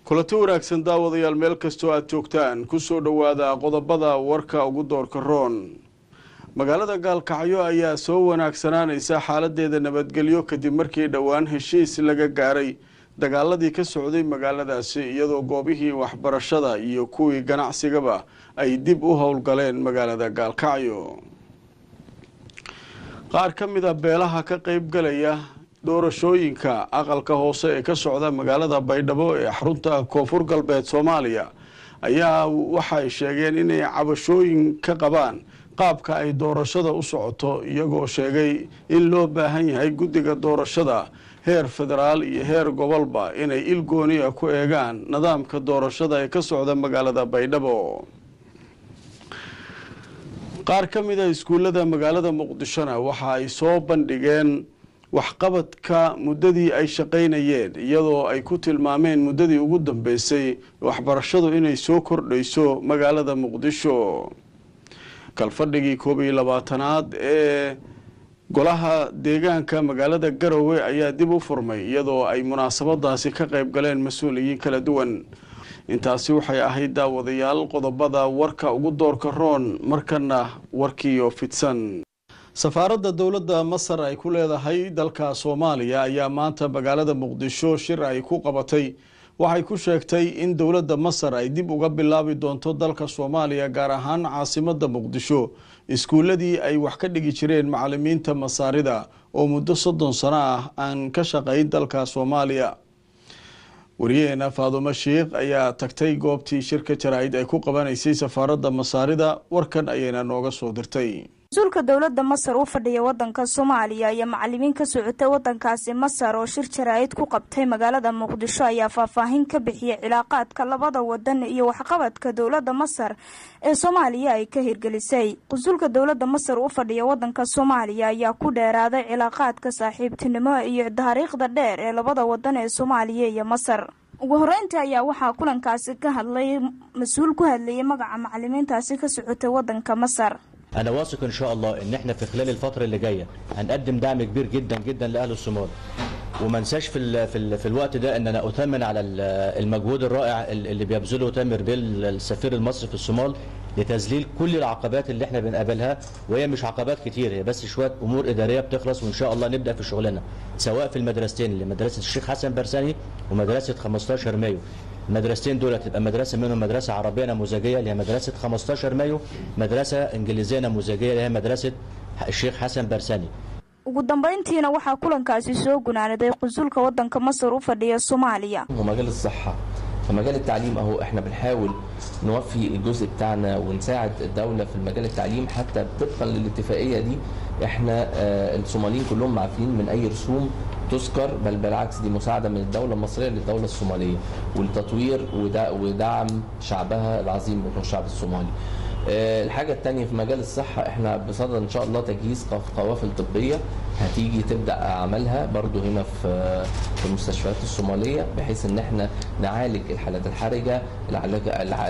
kulanti wanaagsan daawadayaal meel kastoo aada joogtaan kusoo dhowaada qodobada warka ugu doorka roon magaalada gaalkacyo ayaa soo wanaagsanaanaysa xaaladeeda nabadgelyo kadib markii dhowaan heshiis laga gaaray dagaaladii ka socday magaaladaasi iyadoo goobihii waxbarashada iyo kuwii ganacsigaba ay dib u howlgaleen magaalada gaalkacyo qaar ka mid a beelaha ka qeybgalaya doorashooyinka aqalka hoose ee ka socda magaalada baydhabo ee xarunta koonfur galbeed soomaaliya ayaa waxay sheegeen inay cabashooyin ka qabaan qaabka ay doorashada u socoto iyagoo sheegay in loo baahan yahay guddiga doorashada heer federaal iyo heer gobolba inay il gooniya ku eegaan nidaamka doorashada ee ka socda magaalada baydhabo qaar ka mid a iskuullada magaalada muqdishona waxa ay soo bandhigeen waxqabadka muddadii ay shaqaynayeen iyadoo ay ku tilmaameen muddadii ugu dambeysay waxbarashadu inay soo kordhayso magaalada muqdisho kalfadhigii koob iyo labaatanaad ee golaha deegaanka magaalada garowe ayaa dib u furmay iyadoo ay munaasabadaasi ka qayb galeen mas-uuliyiin kala duwan intaasi waxay ahayd daawadayaal qodobada warka ugu doorka roon markana warkiiyo fidsan safaaradda dowladda masar ay ku leedahay dalka soomaaliya ayaa maanta magaalada muqdisho shir ay ku qabatay waxay ku sheegtay in dowladda masar ay dib uga bilaabi doonto dalka soomaaliya gaar ahaan caasimada muqdisho iskuuladii ay wax ka dhigi jireen macalimiinta masaarida oo muddo soddon sano ah aan ka shaqayn dalka soomaaliya wariyaheena faadumo sheikh ayaa tagtay goobtii shirka jaraa'id ay ku qabanaysay safaaradda masaarida warkan ayayna nooga soo dirtay mas-uulka dowladda masar u fadhiya wadanka soomaaliya iyo macalimiin ka socotay wadankaasi masar oo shir jaraa'id ku qabtay magaalada muqdisho ayaa faahfaahin ka bixiyay cilaaqaadka labada wadan iyo waxqabadka dowladda masar ee soomaaliya ay ka hirgelisay mas-uulka dowladda masar u fadhiya wadanka soomaaliya ayaa ku dheeraaday cilaaqaadka saaxiibtinimo iyo taariikhda dheer ee labada wadan ee soomaaliya iyo masar ugu horeyntii ayaa waxaa kulankaasi ka hadlay mas-uul ku hadlayay magaca macalimiintaasi ka socotay wadanka masar انا واثق ان شاء الله ان احنا في خلال الفتره اللي جايه هنقدم دعم كبير جدا جدا لاهل الصومال وما انساش في ال في, ال في الوقت ده ان انا اثمن على المجهود الرائع اللي بيبذله تامر بيل السفير المصري في الصومال لتذليل كل العقبات اللي احنا بنقابلها وهي مش عقبات كتير هي بس شويه امور اداريه بتخلص وان شاء الله نبدا في شغلنا سواء في المدرستين اللي مدرسه الشيخ حسن برساني ومدرسه 15 مايو المدرستين دول تبقى مدرسه منهم مدرسه عربيه نموذجيه اللي هي مدرسه 15 مايو مدرسه انجليزيه نموذجيه اللي هي مدرسه الشيخ حسن برساني ugu dambeyntiina waxaa kulankaasi soo gunaanaday qunsulka wadanka masar u fadhiya soomaaliya ومجال الصحه فمجال التعليم اهو احنا بنحاول نوفي الجزء بتاعنا ونساعد الدوله في المجال التعليم حتى طبقا للاتفاقيه دي احنا آه الصوماليين كلهم معفيين من اي رسوم تذكر بل بالعكس دي مساعده من الدوله المصريه للدوله الصوماليه ولتطوير ودعم شعبها العظيم والشعب الصومالي. الحاجة التانية في مجال الصحة احنا بصدد ان شاء الله تجهيز قوافل طبية هتيجي تبدأ عملها برضو هنا في في المستشفيات الصومالية بحيث ان احنا نعالج الحالات الحرجة العلاج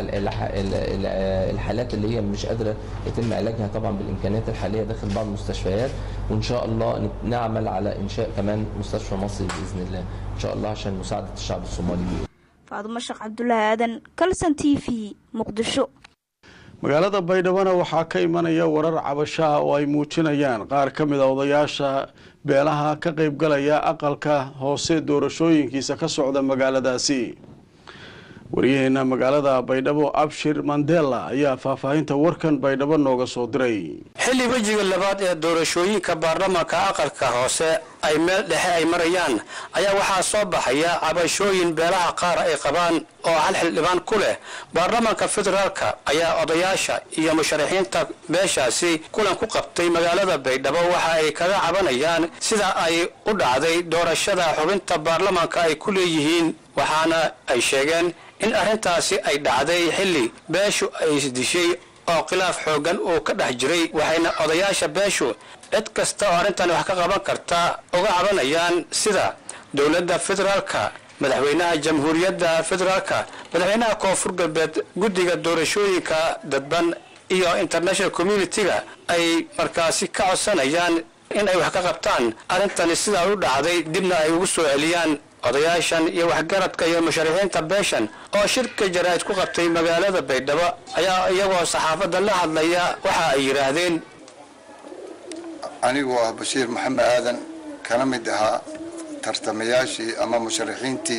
الحالات اللي هي مش قادرة يتم علاجها طبعا بالامكانيات الحالية داخل بعض المستشفيات وان شاء الله نعمل على انشاء كمان مستشفى مصري باذن الله ان شاء الله عشان مساعدة الشعب الصومالي faadumo sheekh cabdulaahi aadan kalson t v muqdisho magaalada baydhabona waxaa ka imanaya warar cabashaha oo ay muujinayaan qaar ka mid a odayaasha beelaha ka qeybgalaya aqalka hoose doorashooyinkiisa ka socda magaaladaasi waryaheena magaalada baydhabo abshir mandela ayaa faahfaahinta warkan baydhabo nooga soo diray xilli wejiga labaad ee doorashooyinka baarlamaanka aqalka hoose ay meel dhexe ay marayaan ayaa waxaa soo baxaya cabashooyin beelaha qaar ay qabaan oo hal xildhibaan ku leh baarlamaanka federaalka ayaa odayaasha iyo musharaxiinta beeshaasi kulan ku qabtay magaalada baydhabo waxa ay kaga cabanayaan sida ay u dhacday doorashada xubinta baarlamaanka ay ku leeyihiin waxaana ay sheegeen in arrintaasi ay dhacday xilli beeshu ay isdishay oo khilaaf xooggan uu ka dhex jiray waxayna odayaasha beeshu cid kasta oo arrintan wax ka qaban karta uga cabanayaan sida dowladda federaalka madaxweynaha jamhuuriyadda federaalka madaxweynaha koonfur galbeed guddiga doorashooyinka dadban iyo international community-ga ay markaasi ka codsanayaan in ay wax ka qabtaan arrintani sidaa u dhacday dibna ay ugu soo celiyaan odayaashan iyo waxgaradka iyo musharixiinta beeshan oo shirka jaraa'id ku qabtay magaalada baydhabo ayaa iyagoo saxaafadda la hadlaya waxa ay yidhaahdeen anigoo ah bashiir maxamed aadan kana mid ahaa tartamayaashii ama musharaxiintii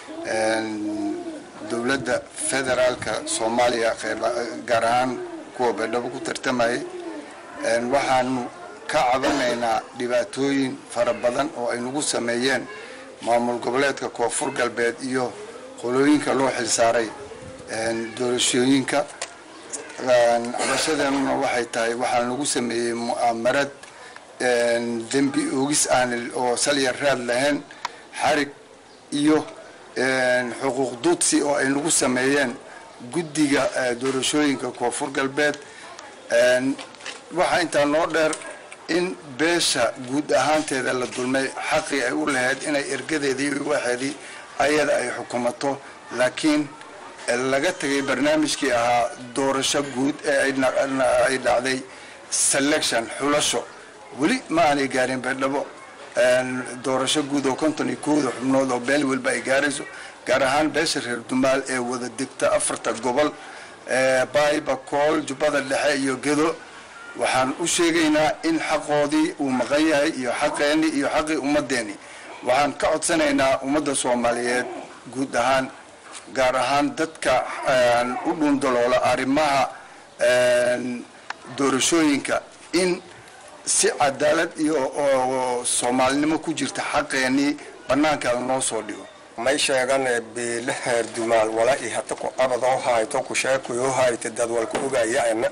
dowladda federaalka soomaaliya gaar ahaan kuwa baydhabo ku tartamayay waxaanu ka cabanaynaa dhibaatooyin fara badan oo ay nagu sameeyeen maamul goboleedka koonfur galbeed iyo qolooyinka loo xilsaaray doorashooyinka cabashadeenuna waxay tahay waxaa nagu sameeyey mu'aamarad dembi oogis aan oo salya raad lahayn xarig iyo xuquuq dudsi oo ay nagu sameeyeen guddiga doorashooyinka koonfur galbeed waxaa intaa noo dheer in beesha guud ahaanteeda la dulmay xaqii ay u lahayd inay ergadeedii iyo waxeedii ayada ay xukumato laakiin laga tegay barnaamijkii ahaa doorasho guud ee ay dhacday selection xulasho weli ma aanay gaarin baydhabo doorasho guud oo konton iyo kooda xubnood oo beel walba ay gaarayso gaar ahaan beesha reer dumaal ee wada degta afarta gobol baayba kool jubbada dhexe iyo gedo waxaan u sheegaynaa in xaqoodii uu maqan yahay iyo xaqeenii iyo xaqii ummadeenii waxaan ka codsanaynaa ummadda soomaaliyeed guud ahaan gaar ahaan dadka u dhundaloola arrimaha doorashooyinka in si cadaalad iyo oo soomaalinimo ku jirta xaqeenii bannaankaada noo soo dhigo may sheegane beele heer dumaal wala i hata ku abadoo hayto ku sheekuyoo hayta dad walku ogaya ena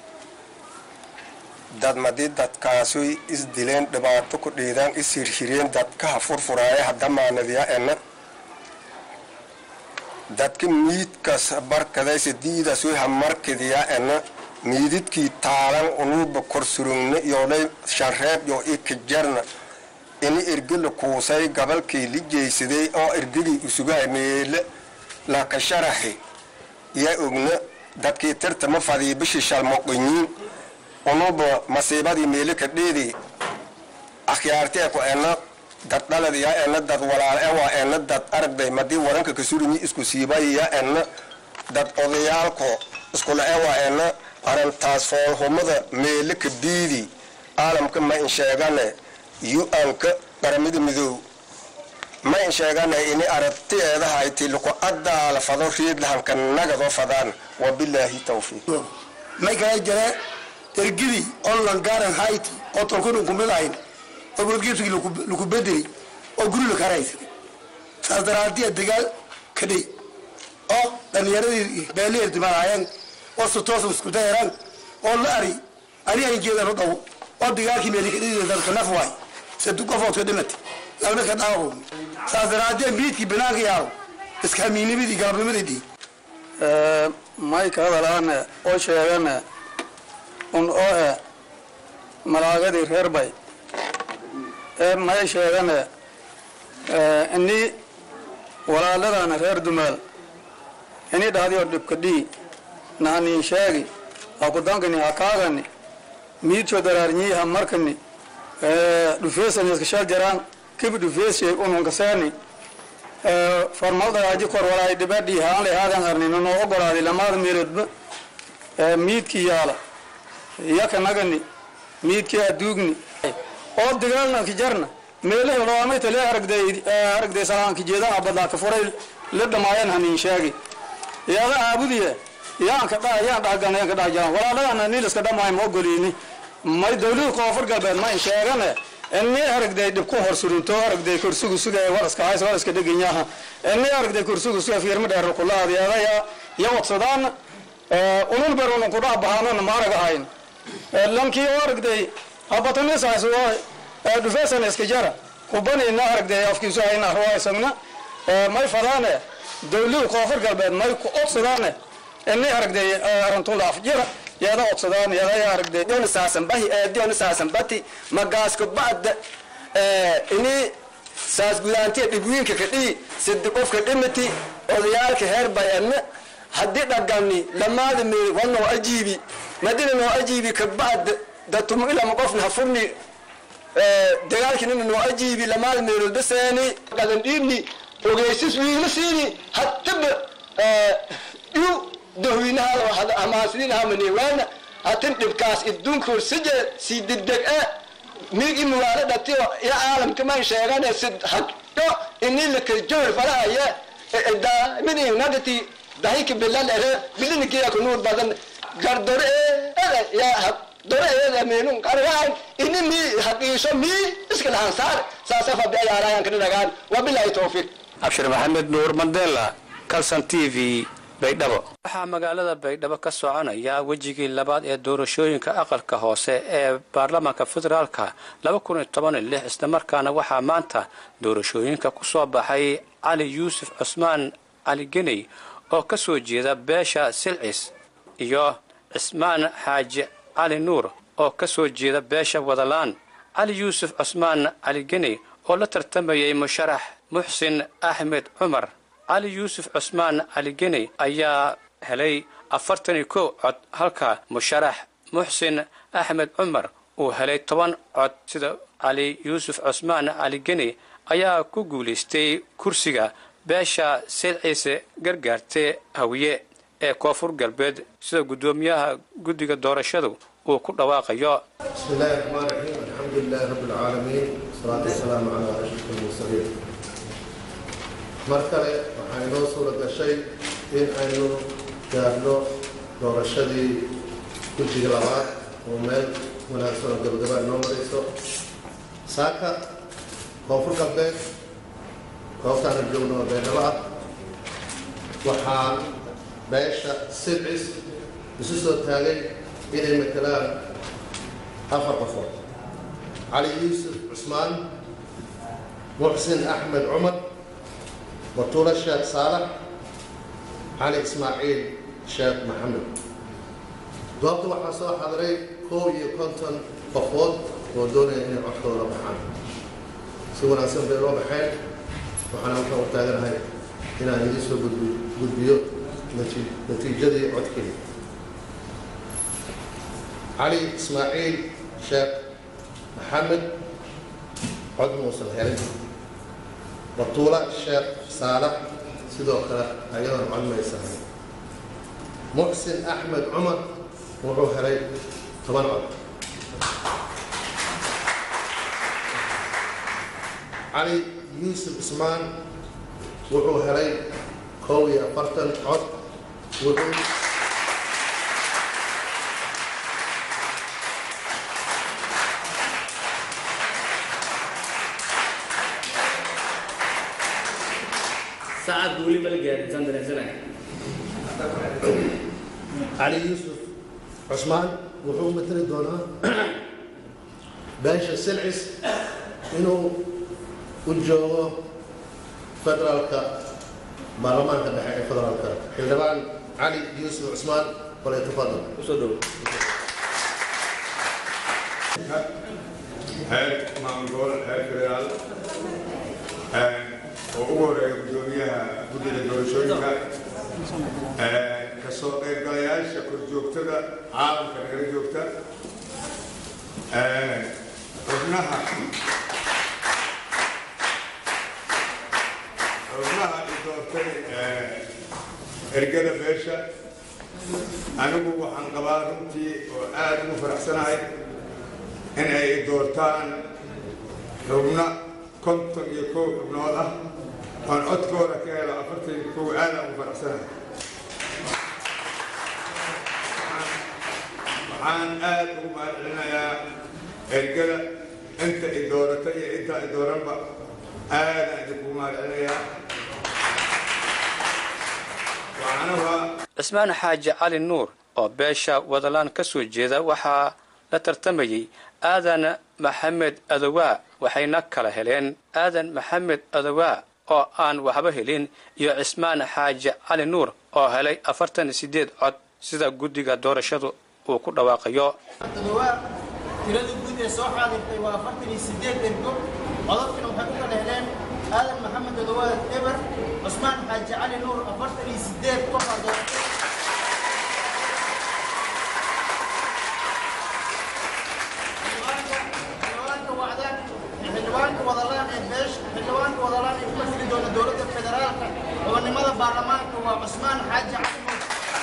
dad madii dadkaasuy isdileen dhibaato ku dhiidaan is hirhireen dadkaha furfuraaya hadamaanadiya ena dadka miidkas barkadaysa diidasuy hamarkidiya ena miididkii taalan unuuba korsurugna yoolay shanreeb yoo ikajarna ini ergila kuusay gabalkii lijaysaday oo ergigii usugahay meele lakasharahi ya ogna dadkii tirtama fadii bishii shalmoqinyiin unuba masiibadii meele ka dheedi akhyaartee ku ena dad dhalad ya ena dad walaal ewa ena dad aragday madii waranka kasurinyi isku siibay ya ena dad odayaalko iskula ewa ena arintaas foolhumada meele ka diidi caalamka ma in sheegane yu-anka qaramada midoob ma in sheegane ini aragtiyeeda hayti laku adaala fado riidlahanka nagadoo fadaan wabilaahi tawfiiq may kala jare ergidi online garan hayti oo tolkunu kumid ahayn oo bulgeedkii laku bedeli oo guri la karaysa saas daraadiya dagaal ka dhey oo dhalinyaradii beelihi dimaanaayeen oo sutoosa isku dayaraan oo la ari ani aan jeedan u dhawo oo dagaalkii meeli ka dhidi dadka naf waay sadu qofood ka dhimati labna ka dhaawo saas daraadiya miidkii banaanka yaalo iska hamiinimadii galabnimadii dhii may ka hadalaane oo sheegane un oo e malaagadii reer bay ee may sheegane ini walaaladana reer dumaal ini dhahdiyo dhibka dhii nahanii sheegi akudankani hakaagani miidso daraarnyi hamarkani dhufeesaniska shal jaraan kibi dhufeeshe ununkaseeni farmaldagaaji kor walaay dhibadhii haan lehaadan harnino noo ogolaadi lamaada meeloodba miidkii yaala yaka nagani miidkii aduugni oo digaalna kijarna meelahi loamayta lee aragday aragday salaanka jeedaha badlaaka furay la dhamaayeen haniin sheegi yaada aabudiye yaanka dha yaan dhahgan yaan ka dhah jiraan walaaladana niiliska dhamaay ma ogoliini may dawlada koonfur galbeed ma in sheegane ini aragday dhib ku hor surinto aragday kursigu sugay waraska hays waraska dheganyaha ini aragday kursigu suga fiirma dheer kulaad yaada ya ya wadsadaan ulul ber unun kudhaha bahaanana ma arag ahayn lankii oo aragday habatanisaasu dhufeesana iska jara kubanina aragday afkiisu hayna ruwa isagna may fadaane dawlada koonfur galbeed may ku odsadaane ini aragday arantula afjira yaada odsadaan yaada aragday diona saasan bahi diona saasan bati magaasko ba'da ini saas gudaantiya dhibwiinka ka dhihi sidi qofka dhimati odayaalka heer bay adna haddii dhagani lamaada meeri waa noo ajiibi madina noo ajiibi ka ba'da datumu ilama qofna ha furni dagaalkinina noo ajiibi lamaada meerood baseeni dhagan dhiibni ogeysis wiigla siini hataba yu dahweynaha amaasniinhamani waana hatin dhibkaas idduunka horsije sii degdeg e miigi mugaalo dhatiyo ya caalamkaman sheegane sid hagdho ini lakajowr farahaya daamidinagati dahika bilal ere bilinikiya kunuur badan gardore ere ya dore ere meenun qargaan ini mi haqiiso mi iska lahan saar saasa fadhi ayaarayan kana dhagaan wabilahi tawfiq abshir maxamed nuur mandela calson t v baydhabo waxaa magaalada baydhabo ka soconaya wejigii labaad ee doorashooyinka aqalka hoose ee baarlamaanka federaalka islamarkaana waxaa maanta doorashooyinka ku soo baxay cali yuusuf cusmaan cali geney oo ka soo jeeda beesha silcis iyo cismaan xaaji cali nuur oo ka soo jeeda beesha wadalaan cali yuusuf cusmaan cali geney oo la tartamayay musharax muxsin axmed cumar cali yuusuf cusmaan cali geney ayaa helay afartan iyo kow cod halka musharax muxsin axmed cumar uu helay toban cod sida cali yuusuf cusmaan cali geney ayaa ku guulaystay kursiga beesha silciise gargaarte hawiye ee koonfur galbeed sida guddoomiyaha guddiga doorashadu uu ku dhawaaqayo بسم الله الرحمن الرحيم الحمد لله رب العالمين والصلاة والسلام على أشرف المرسلين mar kale waxaa inoo suura gashay in aynu gaarno doorashadii guddiga labaad oo meel wanaagsan oo gabagaba inoo marayso saaka koonfur galbeed goobtaana joogno oo beedhabo ah waxaa beesha silcis isu soo taagay inay matelaan afar qofood cali yuusuf cusmaan muxsin axmed cumar batuule sheekh saalax cali ismaaciil sheekh maxamed goobta waxaa soo xadiray koob iyo konton qofood oo doonaya inay codkooda baxaan si wanaagsan bay loo baxeen waxaana halkan u taaganahay inaan idiin soo gudbi- gudbiyo nati- natiijadii codkii cali ismaaciil sheekh maxamed cod muusan helin batuula sheekh saalax sidoo kale ayadoon cod maysahay muxsin axmed cumar wuxuu helay toban cod cali yuusuf ismaan wuxuu helay kow iyo afartan cod wuxuu saacad weli mala gaarin saan dareensanahay cali yuusuf cusmaan wuxuu matali doonaa beesha silcis inuu u joogo federaalka baarlamaanka dhexe ee federaalka xildhibaan cali yuusuf cusmaan kolay tafadal usoo dhowo heer maamul gobol heer federaal oo ugu horeeya guddoomiyaha guddiga doorashooyinka kasoo qaybgalayaasha korjoogtada caalamka nagala joogta xubnaha xubnaha i doortay ergada beesha anigu waxaan qabaa runtii oo aad ugu faraxsanahay in ay doortaan xubno konton iyo kow xubnood ah oon codkooda ka helo afartan iyo kow aada ugu faraxsanahay waxaan aad ugu mahadcelinayaa ergada inta i doorata iyo inta i dooranba aadaan idinkugu mahadcelinayaa waxaanaba cismaan xaaji cali nuur oo beesha wadalaan ka soo jeeda waxaa la tartamayey aadan maxamed adowaa waxayna kala heleen aadan maxamed adowaa oo aan waxba helin iyo cismaan xaaji cali nuur oo helay afartan iyo sideed cod sida guddiga doorashadu uu ku dhawaaqayo adowaa tirada guud ee soo xaadirtay waa afartan iyo sideed ergo codadkana waxay u kala heleen aadan maxamed adowaa eber cusmaan xaaji cali nuur afartan iyo sideed qofaa doortay xildhibaanka wacdaan xildhibaanka wadalaan ee beesha xildhibaanka wadalaan ee ku masiri doona dowladda baarlamaanka waa cusmaan xaaji cali nuur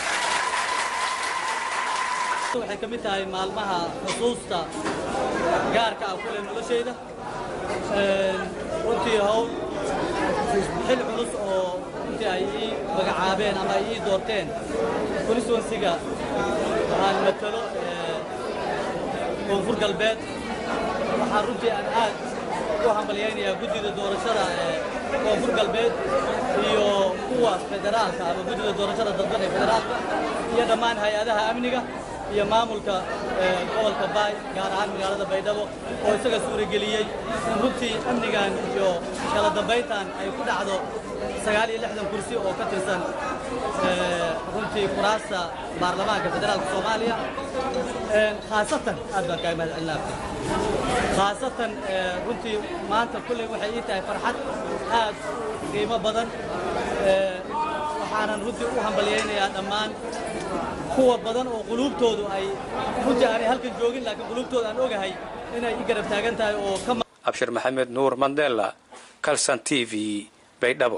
waxay ka mid tahay maalmaha xusuusta gaarka ah kule noloshayda runtii hawl xil culus oo runtii ay ii magacaabeen ama ay ii doorteen constituensiga aan matalo koonfur galbeed waxaan runtii aan aad u hambalyaynayaa guddida doorashada ee koonfur galbeed iyo kuwa federaalka ama guddida doorashada dadban ee federaalka iyo dhammaan hay-adaha amniga iyo maamulka gobolka baay gaar ahaan magaalada baydhabo oo isaga suurageliyey in runtii amnigan iyo kala dambayntan ay ku dhacdo sagaal iyo lixdan kursi oo ka tirsan runtii kuraasta baarlamaanka federaalka soomaaliya khaasatan aad baan kaaga mahad celinaa khaasatan runtii maanta kulley waxay ii tahay farxad aad qiimo badan waxaanan runtii u hambalyaynayaa dhammaan kuwa badan oo quluubtoodu ay runtii aanay halkan joogin laakiin quluubtooda aan ogahay inay i garab taagan tahay oo ka abshir maxamed nuur mandela calson t v baydhabo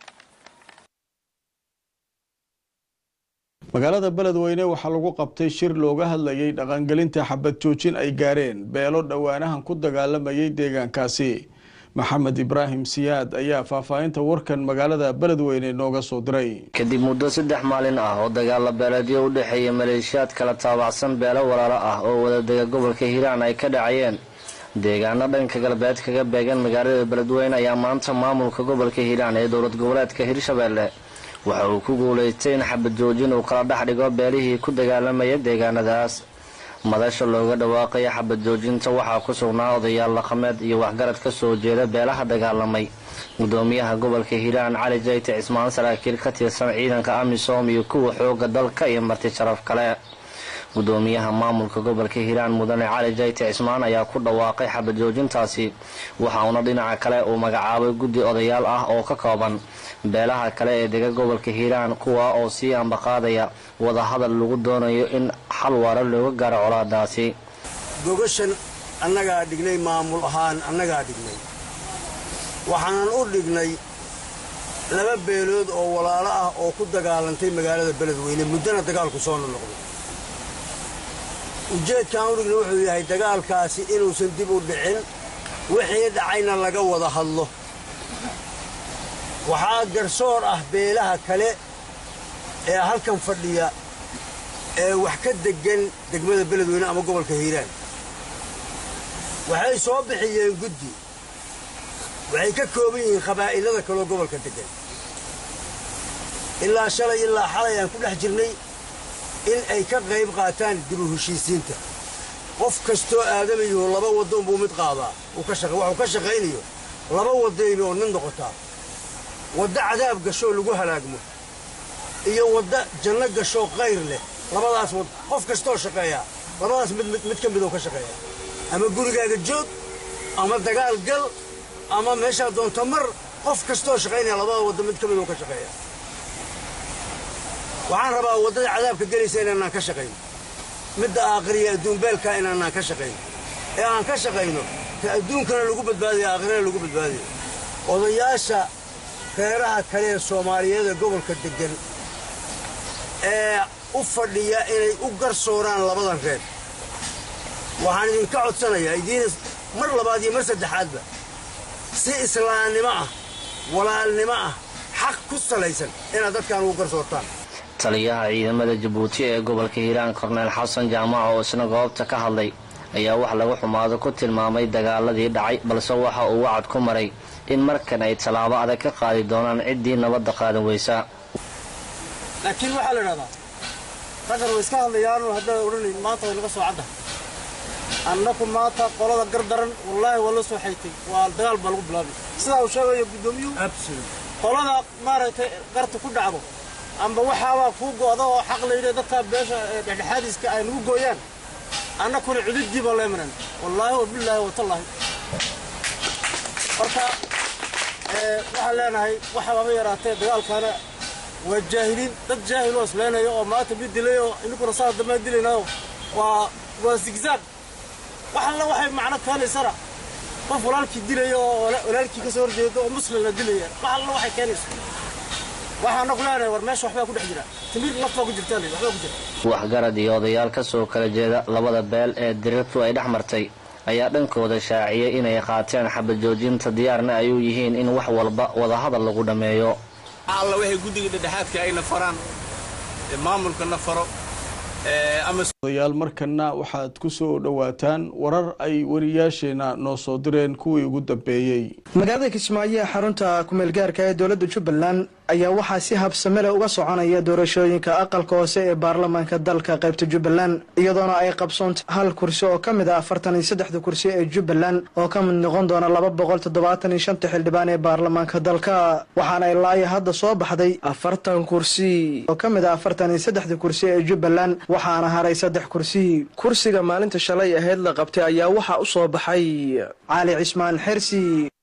magaalada beledweyne waxaa lagu qabtay shir looga hadlayay dhaqangelinta xabad joojin ay gaareen beelo dhowaanahan ku dagaalamayay deegaankaasi maxamed ibraahim siyaad ayaa faahfaahinta warkan magaalada beledweyne nooga soo diray kadib muddo saddex maalin ah oo dagaala beeleedyo u dhexeeya maleeshiyaad kala taabacsan beelo walaalo ah oo wadadega gobolka hiiraan ay ka dhacayeen deegaano dhanka galbeed kaga beegan magaalada beledweyne ayaa maanta maamulka gobolka hiiraan ee dowlad goboleedka hirshabeelle waxa uu ku guulaystay in xabad joojin uu kala dhex dhigo beelihii ku dagaalamaya deegaanadaas madasha looga dhawaaqaya xabad joojinta waxaa ku sugnaa odayaal dhaqameed iyo waxgarad ka soo jeeda beelaha dagaalamay gudoomiyaha gobolka hiiraan cali jayte cismaan saraakiil ka tirsan ciidanka amisom iyo kuwa xooga dalka iyo marti sharaf kale gudoomiyaha maamulka gobolka hiiraan mudane cali jayte cismaan ayaa ku dhawaaqay xabad joojintaasi waxauna dhinaca kale uu magacaabay guddi odayaal ah oo ka kooban beelaha kale ee dega gobolka hiiraan kuwa oo sii ambaqaadaya wadahadal lagu doonayo in xal waara looga gaaro colaadaasi gogashan annagaa dhignay maamul ahaan annagaa dhignay waxaanan u dhignay laba beelood oo walaalo ah oo ku dagaalantay magaalada beledweyne muddana dagaalku soo nonoqday ujeedkaan u dhignay wuxuu yahay dagaalkaasi inuusan dib u dhicin wixii dhacayna laga wada hadlo waxaa garsoor ah beelaha kale ee halkan fadhiya ee wax ka deggan degmada beledweyne ama gobolka hiiraan waxay soo bixiyeen guddi waxay ka kooban yihiin qabaa'ilada kaloo gobolka deggan ilaa shalay ilaa xalay aan ku dhex jirnay in ay ka qayb qaataan dib u heshiisiinta qof kastoo aadamayuhu laba waddoon buu mid qaadaa waxuu ka shaqaynayo laba waddaynu oo nin noqotaa wadda cadaab gashoo lagu halaagmo iyo wadda janno gashoo qayr leh labadaas wad qof kastoo shaqeeyaa labadaas mid mid ka midoo ka shaqeeya ama gurigaaga joog ama dagaal gal ama meeshaa doonto mar qof kastoo shaqaynaya labada wadda mid ka midoo ka shaqeeya waxaan rabaa waddada cadaabka gelaysa inaanaan ka shaqayno midda aakhiriya adduunbeelkaa inaanaan ka shaqayno ee aan ka shaqayno ka adduunkana lagu badbaadaya aakhirana lagu badbaadayo odayaasha reeraha kale ee soomaaliyeed ee gobolka deggan ee u fadhiya inay u garsooraan labadan reer waxaan idinka codsanayaa idiin mar labaad iyo mar saddexaadba si islaamnimo ah walaalnimo ah xaq ku salaysan inaad dadkan ugu garsoortaan taliyaha ciidamada jabuuti ee gobolka hiiraan korneyl xasan jaamac oo isna goobta ka hadlay ayaa wax lagu xumaado ku tilmaamay dagaaladii dhacay balse waxa uu wacad ku maray in markan ay tallaabo adag ka qaadi doonaan ciddii nabadda qaadan weysa laakiin waxaa la idhahdaa raggan way iska hadlayaanu haddaad odhanayn maanta way naga soo cadda annaku maanta qolada gar daran wallaahi waa la soo xaytay waa dagaal baa lagu bilaabay sidaa uu sheegayo guddoomiyuhu qolada maaragtay garta ku dhacdo amba waxaabaa kuu go'da oo xaq layidhi dadkaa beesha dhexdhexaadiska ay nagu gooyaan annakuna cududii baa leemanan wallaahi wabillaahi watallaahi marka waxaan leenahay waxaaba yaraatee dagaalkaana waa jaahiliin dad jaahiloo isleenaya oo maanta mid dilay oo ininkuna saa dambaan dilaynayo waa waa zigzaag wax alla waxay macno keenaysana qof walaalkii dilaya oo walaalkii ka soo horjeeda oo muslimna dilaya wax alla waxay keenayso waxaana ku leenahay war meesha waxbaa ku dhex jira timir naftaa ku jirtaan waxbaa ku jira waxgarad iyo odayaal ka soo kala jeeda labada beel ee dirirtu ay dhex martay ayaa dhankooda shaaciyey inay qaateen xabad joojinta diyaarna ay u yihiin in wax walba wadahadal lagu dhammeeyo alla waxay guddiga dhexdhexaadka ayna faraan maamulkana faro odayaal markana waxaad ku soo dhowaataan warar ay wariyaasheena noo soo direen kuwii ugu dambeeyey magaalada kismaayo ee xarunta kumeelgaarka ee dowladda jubbaland ayaa waxaa si habsame leh uga soconaya doorashooyinka aqalka hoose ee baarlamaanka dalka qaybta jubbaland iyadoona ay qabsoontay hal kursi oo ka mid ah afartan iyo saddexda kursi ee jubbaland oo ka mid noqon doona laba boqol toddobaatan iyo shanta xildhibaan ee baarlamaanka dalka waxaana ilaayo hadda soo baxday afartan kursi oo ka mid ah afartan iyo saddexda kursi ee jubbaland waxaana haray saddex kursi kursiga maalinta shalay ahayd la qabtay ayaa waxaa u soo baxay cali cismaan xersi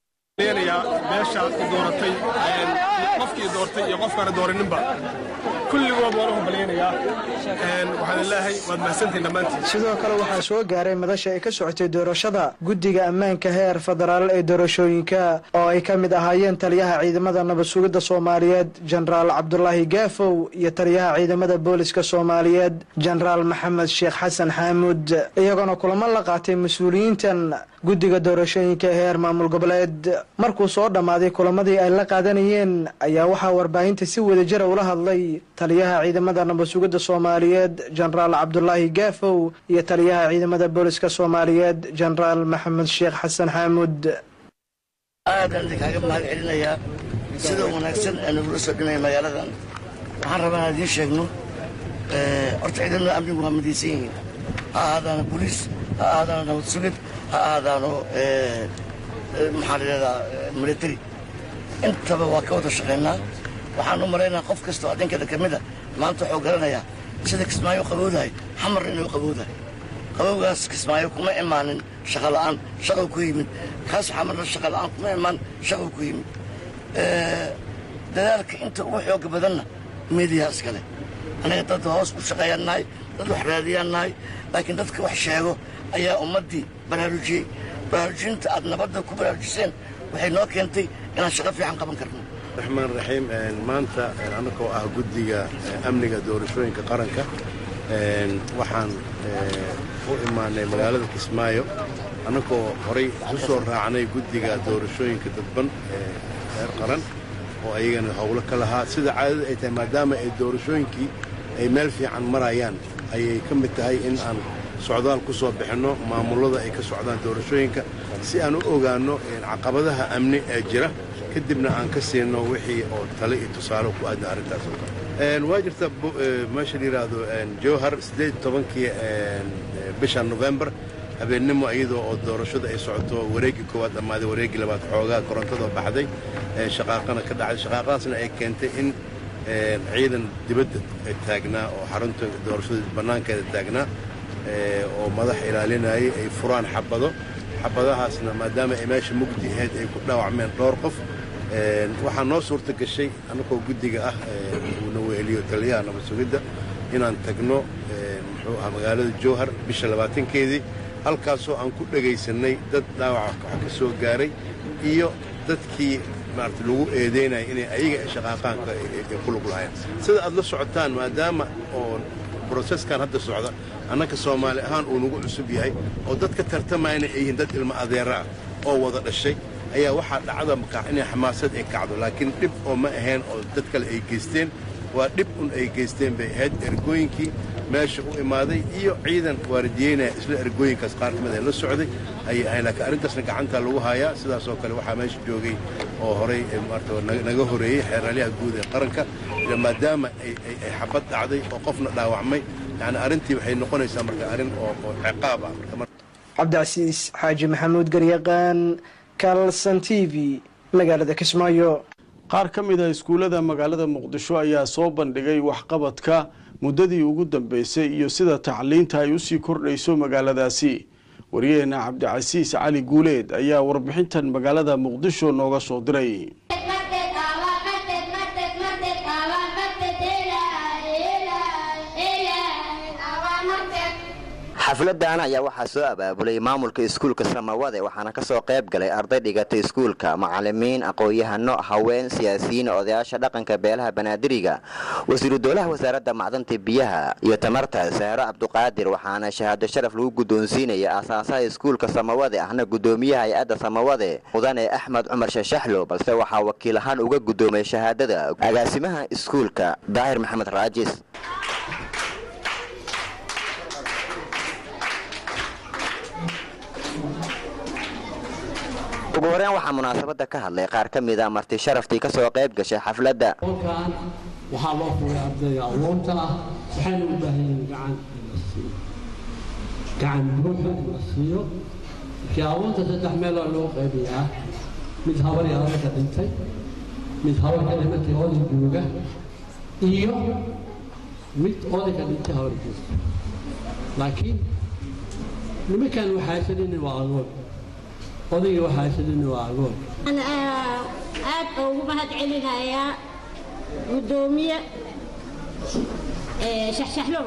beesha dooratay qofkii doortay iyo qofkaana dooraninba kulligood waan u hambalyaynayaa waxaan ilaahay waad mahadsantihin dhammaantiin sidoo kale waxaa soo gaaray madasha ay ka socotay doorashada guddiga ammaanka heer federaal ee doorashooyinka oo ay ka mid ahaayeen taliyaha ciidamada nabad sugidda soomaaliyeed jenaraal cabdulaahi gaafow iyo taliyaha ciidamada booliska soomaaliyeed jenaraal maxamed sheekh xasan xaamuud iyagoona kulamo la qaatay mas-uuliyiintan guddiga doorashooyinka ee heer maamul goboleed markuu soo dhammaaday kulamadii ay la qaadanayeen ayaa waxaa warbaahinta si wadajira ula hadlay taliyaha ciidamada nabad sugidda soomaaliyeed jenaraal cabdulaahi gaafow iyo taliyaha ciidamada booliska soomaaliyeed jenaraal maxamed sheekh xasan xaamuud aadaan idinkaaga mahad celinayaa sida wanaagsan ee nagula soo dhinaya magaaladan waxaan rabaa inaan idiin sheegno horta ciidamada amnigu waa midaysan yihiin ha ahaadaana boliis ha ahaadaana nabad sugid ha ahaadaano maxaa la yidhahdaa military intaba waa ka wada shaqaynaa waxaan u malaynaa qof kasta oo adinkeeda ka mid a maanta wuxuu garanayaa sida kismaayo u qabowdahay xamarna inuu qabowdahay qabowgaas kismaayo kuma imaanin shaqa la'aan shaqou ku yimid kaas xamarna shaqa la'aan kuma imaan shaqou ku yimid dadaalka inta ugu xooga badanna miidiyaa iskale anaga dad hoos u shaqeeyaan nahay dad wax raadiyaan nahay laakiin dadka wax sheego ayaa ummaddii baraarujiyey baraarujinta aad nabadda ku baraarujiseen waxay noo keentay inaan shaqo fiican qaban karno raxmaan raxiim maanta annagoo ah guddiga amniga doorashooyinka qaranka waxaan u imaanay magaalada kismaayo annagoo horay ku soo raacnay guddiga doorashooyinka dadban ee reer qaran oo ayagana howlo ka lahaa sida caadada ay tahay maadaama ay doorashooyinkii ay meel fiican marayaan ayay ka mid tahay in aan socdaal ku soo bixinno maamullada ay ka socdaan doorashooyinka si aan u ogaanno caqabadaha amni ee jira kadibna aan ka siino wixii oo tale iyo tusaale ku aadna arrintaas oo kale waa jirta meesha la yidhaahdo jowhar siddeed tobankii bisha novembar habeennimo iyadoo oo doorashada ay socoto wareeggii koowaad dhammaaday wareeggii labaad xoogaa korontadoo baxday shaqaaqana ka dhacday shaqaaqadaasna ay keentay in ciidan dibadda taagnaa oo xarunta doorashada bannaankeeda taagnaa oo madax ilaalinayay ay furaan xabado xabadahaasna maadaama ay meesha mugdi ahayd ay ku dhaawacmeen dhowr qof waxaa noo suurta gashay annagoo guddiga ah uuna weheliyo taliyaha nabad sugidda inaan tagno muxuu ah magaalada jowhar bisha labaatankeedii halkaasoo aan ku dhegaysannay dad dhaawaca wax ka soo gaaray iyo dadkii maarata lagu eedaynaya inay ayaga shaqaaqaanka ay ku lug lahayn sida aad la socotaan maadaama oo broseskan hadda socda annaka soomaali ahaan uu nagu cusub yahay oo dadka tartamayna ay yihiin dad ilmo adeera ah oo wada dhashay ayaa waxaa dhacda markaa inay xamaasad ay kacdo laakiin dhib oo ma ahayn oo dad kale ay geysteen waa dhib un ay geysteen bay ahayd ergooyinkii meesha u imaaday iyo ciidan waaridiyeynaya isla ergooyinkaas qaar ka mid ay la socday ayay ahayn laakiin arrintaasna gacantaa lagu hayaa sidaasoo kale waxaa meesha joogay oo horay maarata naga horeeyey xeeraalyaha guud ee qaranka maadaama ay xabad dhacday oo qofna dhaawacmay yani arrintii waxay noqonaysaa marka arrin oo ciqaab ah cabdicasiis xaaji maxamuud garyaqaan kalson t v magaalada kismaayo qaar ka mid a iskuullada magaalada muqdisho ayaa soo bandhigay waxqabadka muddadii ugu dambeysay iyo sida tacliinta ay usii kordhayso magaaladaasi waryaheena cabdicasiis cali guuleed ayaa warbixintan magaalada muqdisho nooga soo diray xafladan ayaa waxaa soo abaabulay maamulka iskuulka samawade waxaana kasoo qayb galay arday dhigatay iskuulka macalimiin aqoon-yahano haween siyaasiyiin odayaasha dhaqanka beelaha banaadiriga wasiiru dowlaha wasaaradda macdanta biyaha iyo tamarta sahro cabduqaadir waxaana shahaado sharaf lagu guddoonsiinaya aasaasaha iskuulka samawade ahna guddoomiyaha hay-adda samawade mudane axmed cumar shashaxlo balse waxaa wakiil ahaan uga guddoomay shahaadada agaasimaha iskuulka daahir maxamed raajis ugu horeen waxaa munaasabada ka hadlay qaar ka mida marti sharaftii kasoo qayb gashay xafladda halkan waxaa loo fugay ardayga awoonta ah waxayna u baahan yihiin gacan in la siiyo gacan buuxa in la siiyo markii awoonta saddex meeloo loo qaybayaa mid habar iyo adarka dhintay mid habar ka dhimatay oday jooga iyo mid oday ka dhintay habar joogta laakiin nimankan waxaasanini waa agoon odayga waxaasanini waa agoon aad ugu mahad celinayaa guddoomiye shaxshaxlow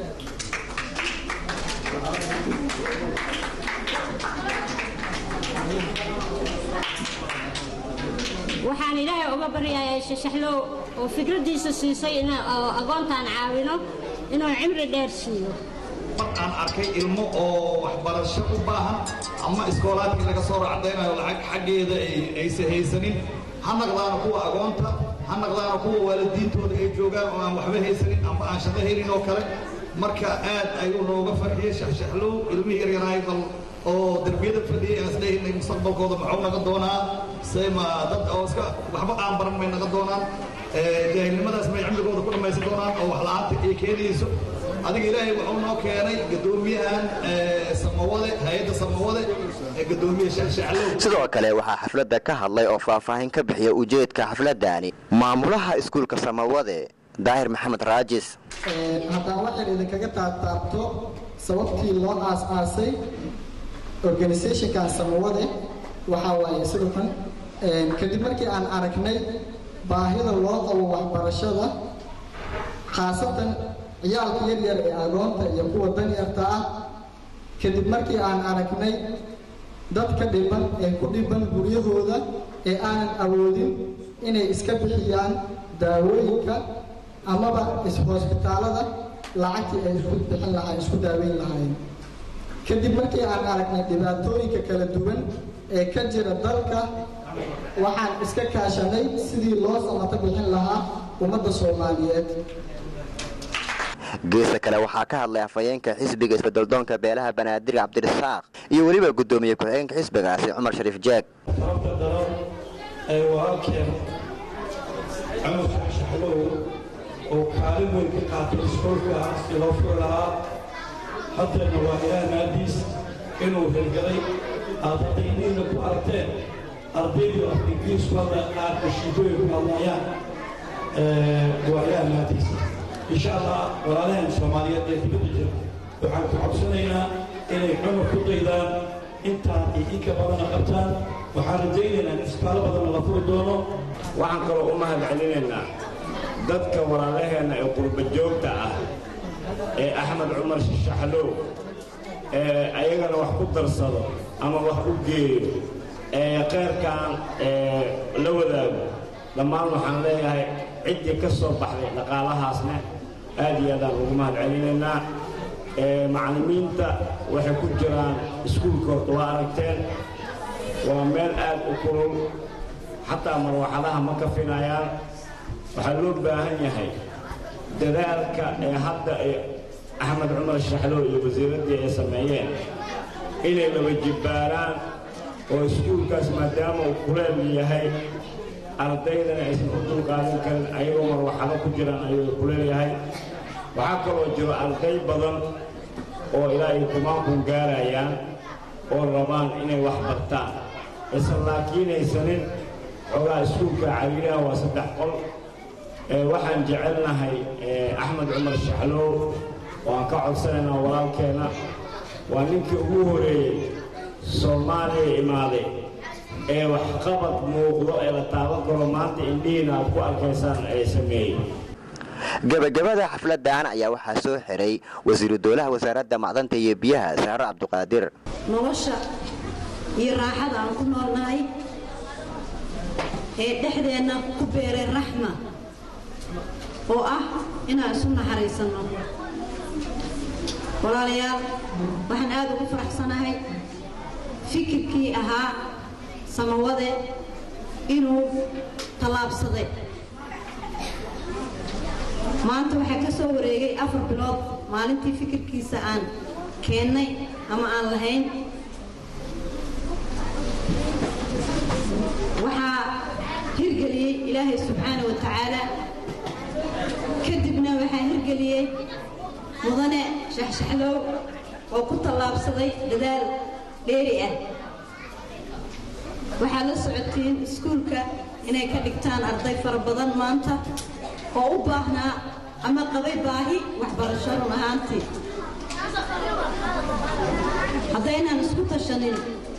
waxaan ilaahay uga baryayaa shaxshaxlow oo fikraddiisa siisay in agoontaan caawino inuu cimri dheer siiyo markaan arkay ilmo oo waxbarasho u baahan ama iskoolaadkii laga soo racdaynayo lacag xaggeeda aysa haysanin ha naqdaana kuwa agoonta ha naqdaana kuwa waalidiintooda ay joogaan oo aan waxba haysanin ama aan shaqo helin oo kale marka aad ayuu nooga farxiyey shaxshaxlow ilmihii yaryaraay bal oo derbiyada fadhiyay aan isleeyahay mustaqbalkooda maxuu naga doonaa sayma dad oo iska waxba aan baran may naga doonaan jaahilnimadaas may cimrigooda ku dhammaysan doonaan oo wax la'aanta ay keenayso adiga ilaahay wuxuu noo keenay gadoomiyahan samawade hay-adda samawade ee gadoomiye shaxshaxlow sidoo kale waxaa xafladda ka hadlay oo faahfaahin ka bixiya ujeedka xafladani maamulaha iskuulka samawade daahir maxamed raajis haddaan waxaan idinkaga taabtaabto sababtii loo aas-aasay organisationkan samawade waxaa waaye sidoo kan kadib markii aan aragnay baahida loo qabo waxbarashada khaasatan ciyaalka yaryar ee agoonta iyo kuwa danyarta ah kadib markii aan aragnay dadka dhiban ee ku dhiban guryahooda ee aanan awoodin inay iska bixiyaan daawooyinka amaba ishoosbitaalada lacagtii ay isku bixin lahaa isku daaweyn lahaayeen kadib markii aan aragnay dhibaatooyinka kala duwan ee ka jira dalka waxaan iska kaashanay sidii loo samato bixin lahaa ummadda soomaaliyeed geesa kale waxaa ka hadlay afhayeenka xisbiga isbedeldoonka beelaha banaadir cabdirasaaq iyo weliba guddoomiye ku-xigeenka xisbigaasi cumar shariif jeeg sababta daran ee walaalkeen cumar shaxshaxlow oo kaalin weyn ka qaatay iskoolka si loo furi lahaa hadeena waa ilaah naadiis inuu hirgalay aad hadda iniina ku aragteen ardaydii af ingiriisku hadda qaar kashiibooyin ku hadlayaan waa ilaah naadiis insha allah walaalaheen soomaaliyeed ee dibadda jira waxaan ku codsanaynaa inay cumar ku daydaan intaan iyo inka badana qabtaan waxaan rajaynaynaa in isbitaalo badanna la furi doono waxaan kaloo u mahad celinaynaa dadka walaalaheenna ee qurba joogta ah ee axmed cumar shaxlow ee ayagana wax ku darsado ama wax u geeyo ee kheyrkan la wadaago dhammaan waxaan leeyahay ciddii ka soo baxday dhaqaalahaasna aad iyo aadaan ugu mahad celinaynaa macallimiinta waxay ku jiraan iskuulka horta waa aragteen waa meel aad u kulul xataa marwaxadaha ma kafinayaan waxaa loo baahan yahay dadaalka ee hadda axmed cumar shaxlow iyo wasiiraddii ay sameeyeen inay laba jibbaaraan oo iskuulkaas maadaama uu kuleel yahay ardaydana aysan u dulqaadan karin ayagoo marwaxado ku jiraan ayuu kuleel yahay waxaa kaloo jiro arday badan oo ilaa ay kumaankuun gaarayaan oo rabaan inay wax bartaan aysan laakiinaysanin xoogaa iskuulka cariiraha waa saddex qol waxaan jecelnahay axmed cumar shaxlow oo aan ka codsanaynaa walaalkeenna waa ninkii ugu horeeyey soomaaliya imaaday ee waxqabad muuqdo ee la taaban karo maanta indhihiina aad ku arkaysaan ay sameeyey gabagabada xafladan ayaa waxaa soo xiray wasiiru dowlaha wasaaradda macdanta iyo biyaha saare cabduqaadir nolosha iyo raaxada aan ku noolnahay ee dhexdeenna ku beeray raxma oo ah inaan isu naxariisanno walaalayaal waxaan aad ugu faraxsanahay fikirkii ahaa samawade inuu tallaabsaday maanta waxaa ka soo wareegay afar bilood maalintii fikirkiisa aan keennay ama aan lahayn waxaa hirgeliyey ilaahay subxaana wa tacaala kadibna waxaa hirgeliyey mudane shaxshaxlow oo ku tallaabsaday dadaal dheeri ah waxaad la socotiin iskuulka inay ka dhigtaan arday fara badan maanta oo u baahnaa ama qabay baahi waxbarasho run ahaantii haddaynaan isku tashanin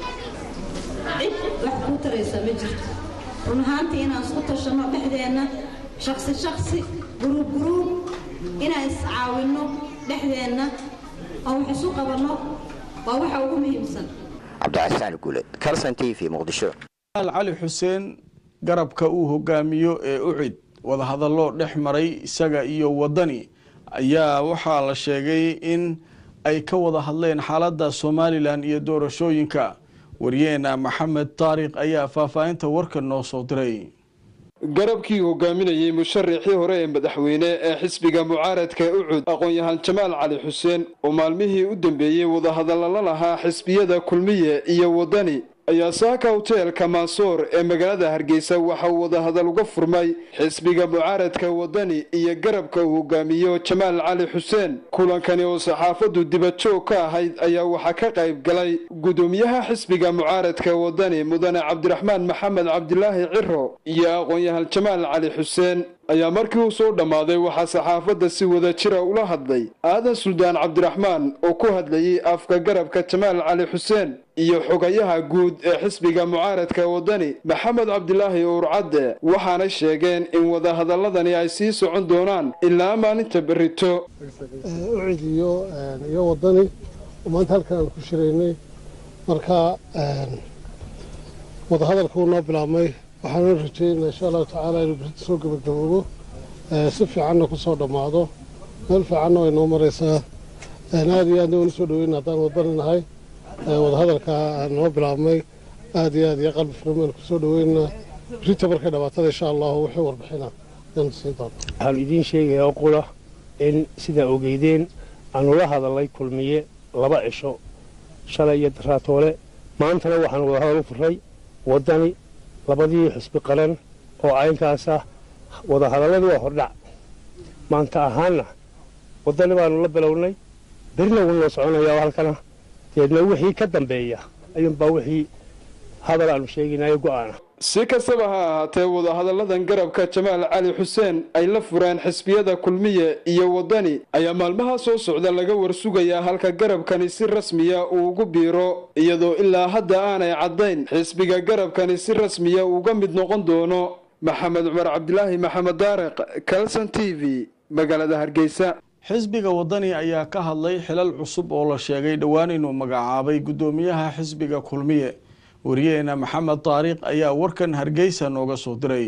cid wax kuu taraysa ma jirto run ahaantii inaan isku tashanno dhexdeenna shaksi shaksi guruub guruub inaan iscaawinno dhexdeenna oo wax isu qabanno waa waxa ugu muhiimsan cabdicasaan guuled calson t v muqdisho cali xuseen garabka uu hogaamiyo ee ucid wadahadallo dhex maray isaga iyo wadani ayaa waxaa la sheegay in ay ka wada hadleen xaaladda somalilan iyo doorashooyinka waryeena maxamed taariikh ayaa faahfaahinta warkan noo soo diray garabkii hogaaminayey musharaxii hore ee madaxweyne ee xisbiga mucaaradka ucud aqoon-yahaan jamaal cali xuseen oo maalmihii u dambeeyey wadahadalla la lahaa xisbiyada kulmiye iyo wadani ayaa saaka hoteelka maasoor ee magaalada hargeysa waxa uu wadahadal uga furmay xisbiga mucaaradka wadani iyo garabka uu hogaamiyo jamaal cali xuseen kulankani oo saxaafaddu dibajoog ka ahayd ayaa waxaa ka qayb galay gudoomiyaha xisbiga mucaaradka wadani mudane cabdiraxmaan maxamed cabdilaahi ciro iyo aqoon-yahan jamaal cali xuseen ayaa markii uu soo dhammaaday waxaa saxaafadda si wada jira ula hadlay aadan suldaan cabdiraxmaan oo ku hadlayay afka garabka jamaal cali xuseen iyo xogayaha guud ee xisbiga mucaaradka wadani maxamed cabdilaahi uurcadde waxaanay sheegeen in wadahadaladani ay sii socon doonaan ilaa maalinta berrito ucid iyo iyo wadani maanta halkan aan ku shiraynay marka wadahadalka uu noo bilaabmay waxaanu rajeynaa insha allahu tacaala inuu berrito soo gabagaboobo si fiicanna ku soo dhammaado meel fiicanna way noo maraysaa aad iyo aadna waanu soo dhaweyna haddaan wadani nahay wadahadalka noo bilaabmay aad iyo aad iyo qalbi furan baynu ku soo dhaweynaa berrito markay dhamaatada insha allahu wixii warbixina ayaanu siin doonaa waxaanu idiin sheegayaa oo qura in sidaa ogeydeen aanu la hadalay kulmiye laba cisho shalay iyo daraatoole maantana waxaanu wadahadal u furay waddani labadii xusbi qaran oo caynkaas ah wadahadalladu waa hordhac maanta ahaanna waddani baanu la bilownay berina wuu noo soconayaa oo halkana deedna wixii ka dambeeya ayuunbaa wixii hadal aanu sheeginayo go'aana si kastaba ha ahaatee wadahadalladan garabka jamaal cali xuseen ay la fureen xisbiyada kulmiye iyo waddani ayaa maalmaha soo socda laga warsugayaa halka garabkani si rasmiya uu ugu biiro iyadoo ilaa hadda aanay caddayn xisbiga garabkani si rasmiya uga mid noqon doono maxamed cumar cabdilaahi maxamed daariq calson t v magaalada hargeysa xisbiga wadani ayaa ka hadlay xilal cusub oo la sheegay dhowaan inuu magacaabay guddoomiyaha xisbiga kulmiye wariyaheena maxamed taariikh ayaa warkan hargeysa nooga soo diray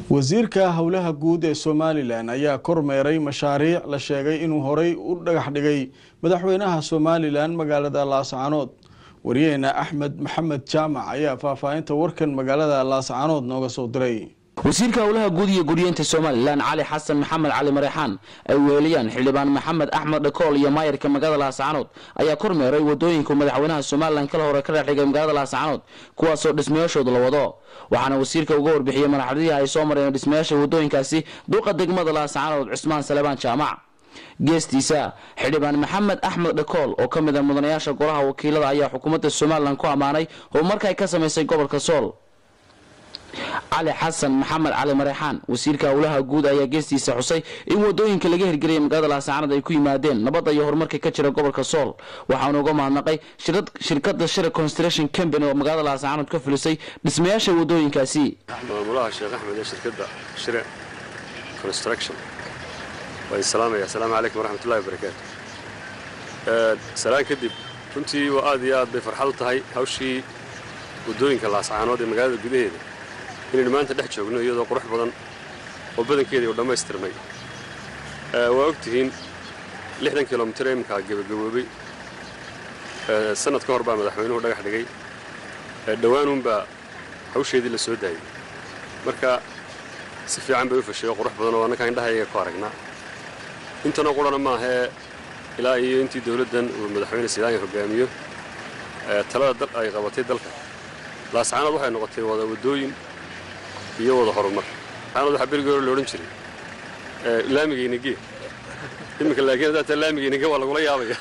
wasiirka howlaha guud ee somalilan ayaa kormeeray mashaariic la sheegay inuu horey u dhagax dhigay madaxweynaha somalilan magaalada laascaanood wariyaheena axmed maxamed jaamac ayaa faahfaahinta warkan magaalada laascaanood nooga soo diray wasiirka howlaha guud iyo guryeenta somalilan cali xasan maxamed cali mareexaan ay weeliyaan xildhibaan maxamed axmed dhakool iyo maayarka magaalada laascaanood ayaa kormeeray wadooyinka madaxweynaha somalilan kala hore ka dhexdhigay magaalada laascaanood kuwaasoo dhismayaashooda la wado waxaana wasiirka uga warbixiyey madaxdihii ay soo mareen dhismayaasha wadooyinkaasi duqa degmada laascaanood cusmaan salebaan jaamac geestiisa xildhibaan maxamed axmed dhakool oo ka mid a mudanayaasha golaha wakiilada ayaa xukuumadda somalilan ku ammaanay horumarka ay ka samaysay gobolka sool cali xasan maxamed cali mareexaan wasiirka howlaha guud ayaa geestiisa xusay in wadooyinka laga hirgeliyay magaalada laascaanood ay ku yimaadeen nabadda iyo horumarka ka jira gobolka sool waxaana uga mahadnaqay shirkada shira construction company oo magaalada laascaanood ka fulisay dhismayaasha wadooyinkaasi maamulaha sheekh axmed ee shirkadda shire construction waan salaamaya asalaamu calaykum waraxmatullahi wabarakaatu salaan kadib runtii waa aad iyo aad bay farxad u tahay hawshii wadooyinka laascaanood ee magaalada gudaheeda inaynu maanta dhex joogno iyadoo qurux badan oo badankeedii uu dhammaystirmay waa og tihiin lixdan kilomitir ee imminkaa gebagaboobay sannad ka hor baa madaxweynuhu dhagax dhigay dhowaanuunbaa hawsheedii la soo daayey marka si fiican bay u fashay oo qurux badan oo annakaa indhahayaga ku aragnaa intanoo qurana maahee ilaa iyo intii dowladdan uu madaxweyne sidaanya hogaamiyo talada ay qabatay dalka laascaanood waxay noqotay wada waddooyin iyo wada horumar laascaanood waxaa berigii hore la odhan jiray laamigayna gee iminka laakiin haddaa taa laamigayna gee waa lagula yaabaya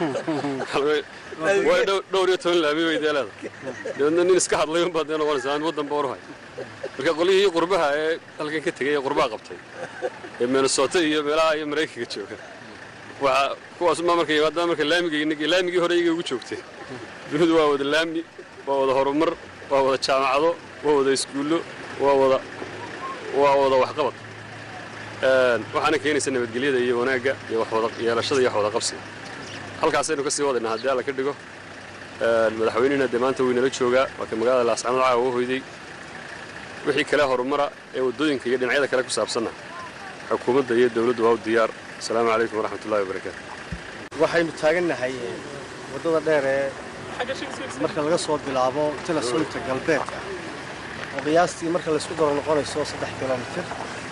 way dhowr iyo toban laami bay dee leedahay dabeedna nin iska hadlay unbaa dee noqonaysa aan waddanba oruhay marka qolyihii qurbaha ee halkan ka tegay ee qurbaha qabtay ee minnesota iyo meelaha iyo maraykanka jooga waxaa kuwaas ma marka yimaadaan marka laamigayna gee laamigii hore iyaga ugu joogtay dunidu waa wada laami waa wada horumar waa wada jaamacado waa wada iskuullo waa wada waa wada waxqabad waxaana keenaysa nabadgelyada iyo wanaagga iyo waxwada yeelashada iyo waxwada qabsiga halkaasaynu ka sii wadaynaa haddii alla ka dhigo madaxweynihina dee maanta waynala joogaa waa ka magaalada laascaanood caawa uga hoyday wixii kale horumara ee waddooyinka iyo dhinacyada kale ku saabsanna xukuumadda iyo dowladdu waa u diyaar asalaamu calaykum waraxmatullahi wabarakaatu waxaynu taagannahay waddada dheer ee marka laga soo bilaabo tilasunta galbeedka oo qiyaastii marka laysku daro noqonayso saddex kilomitir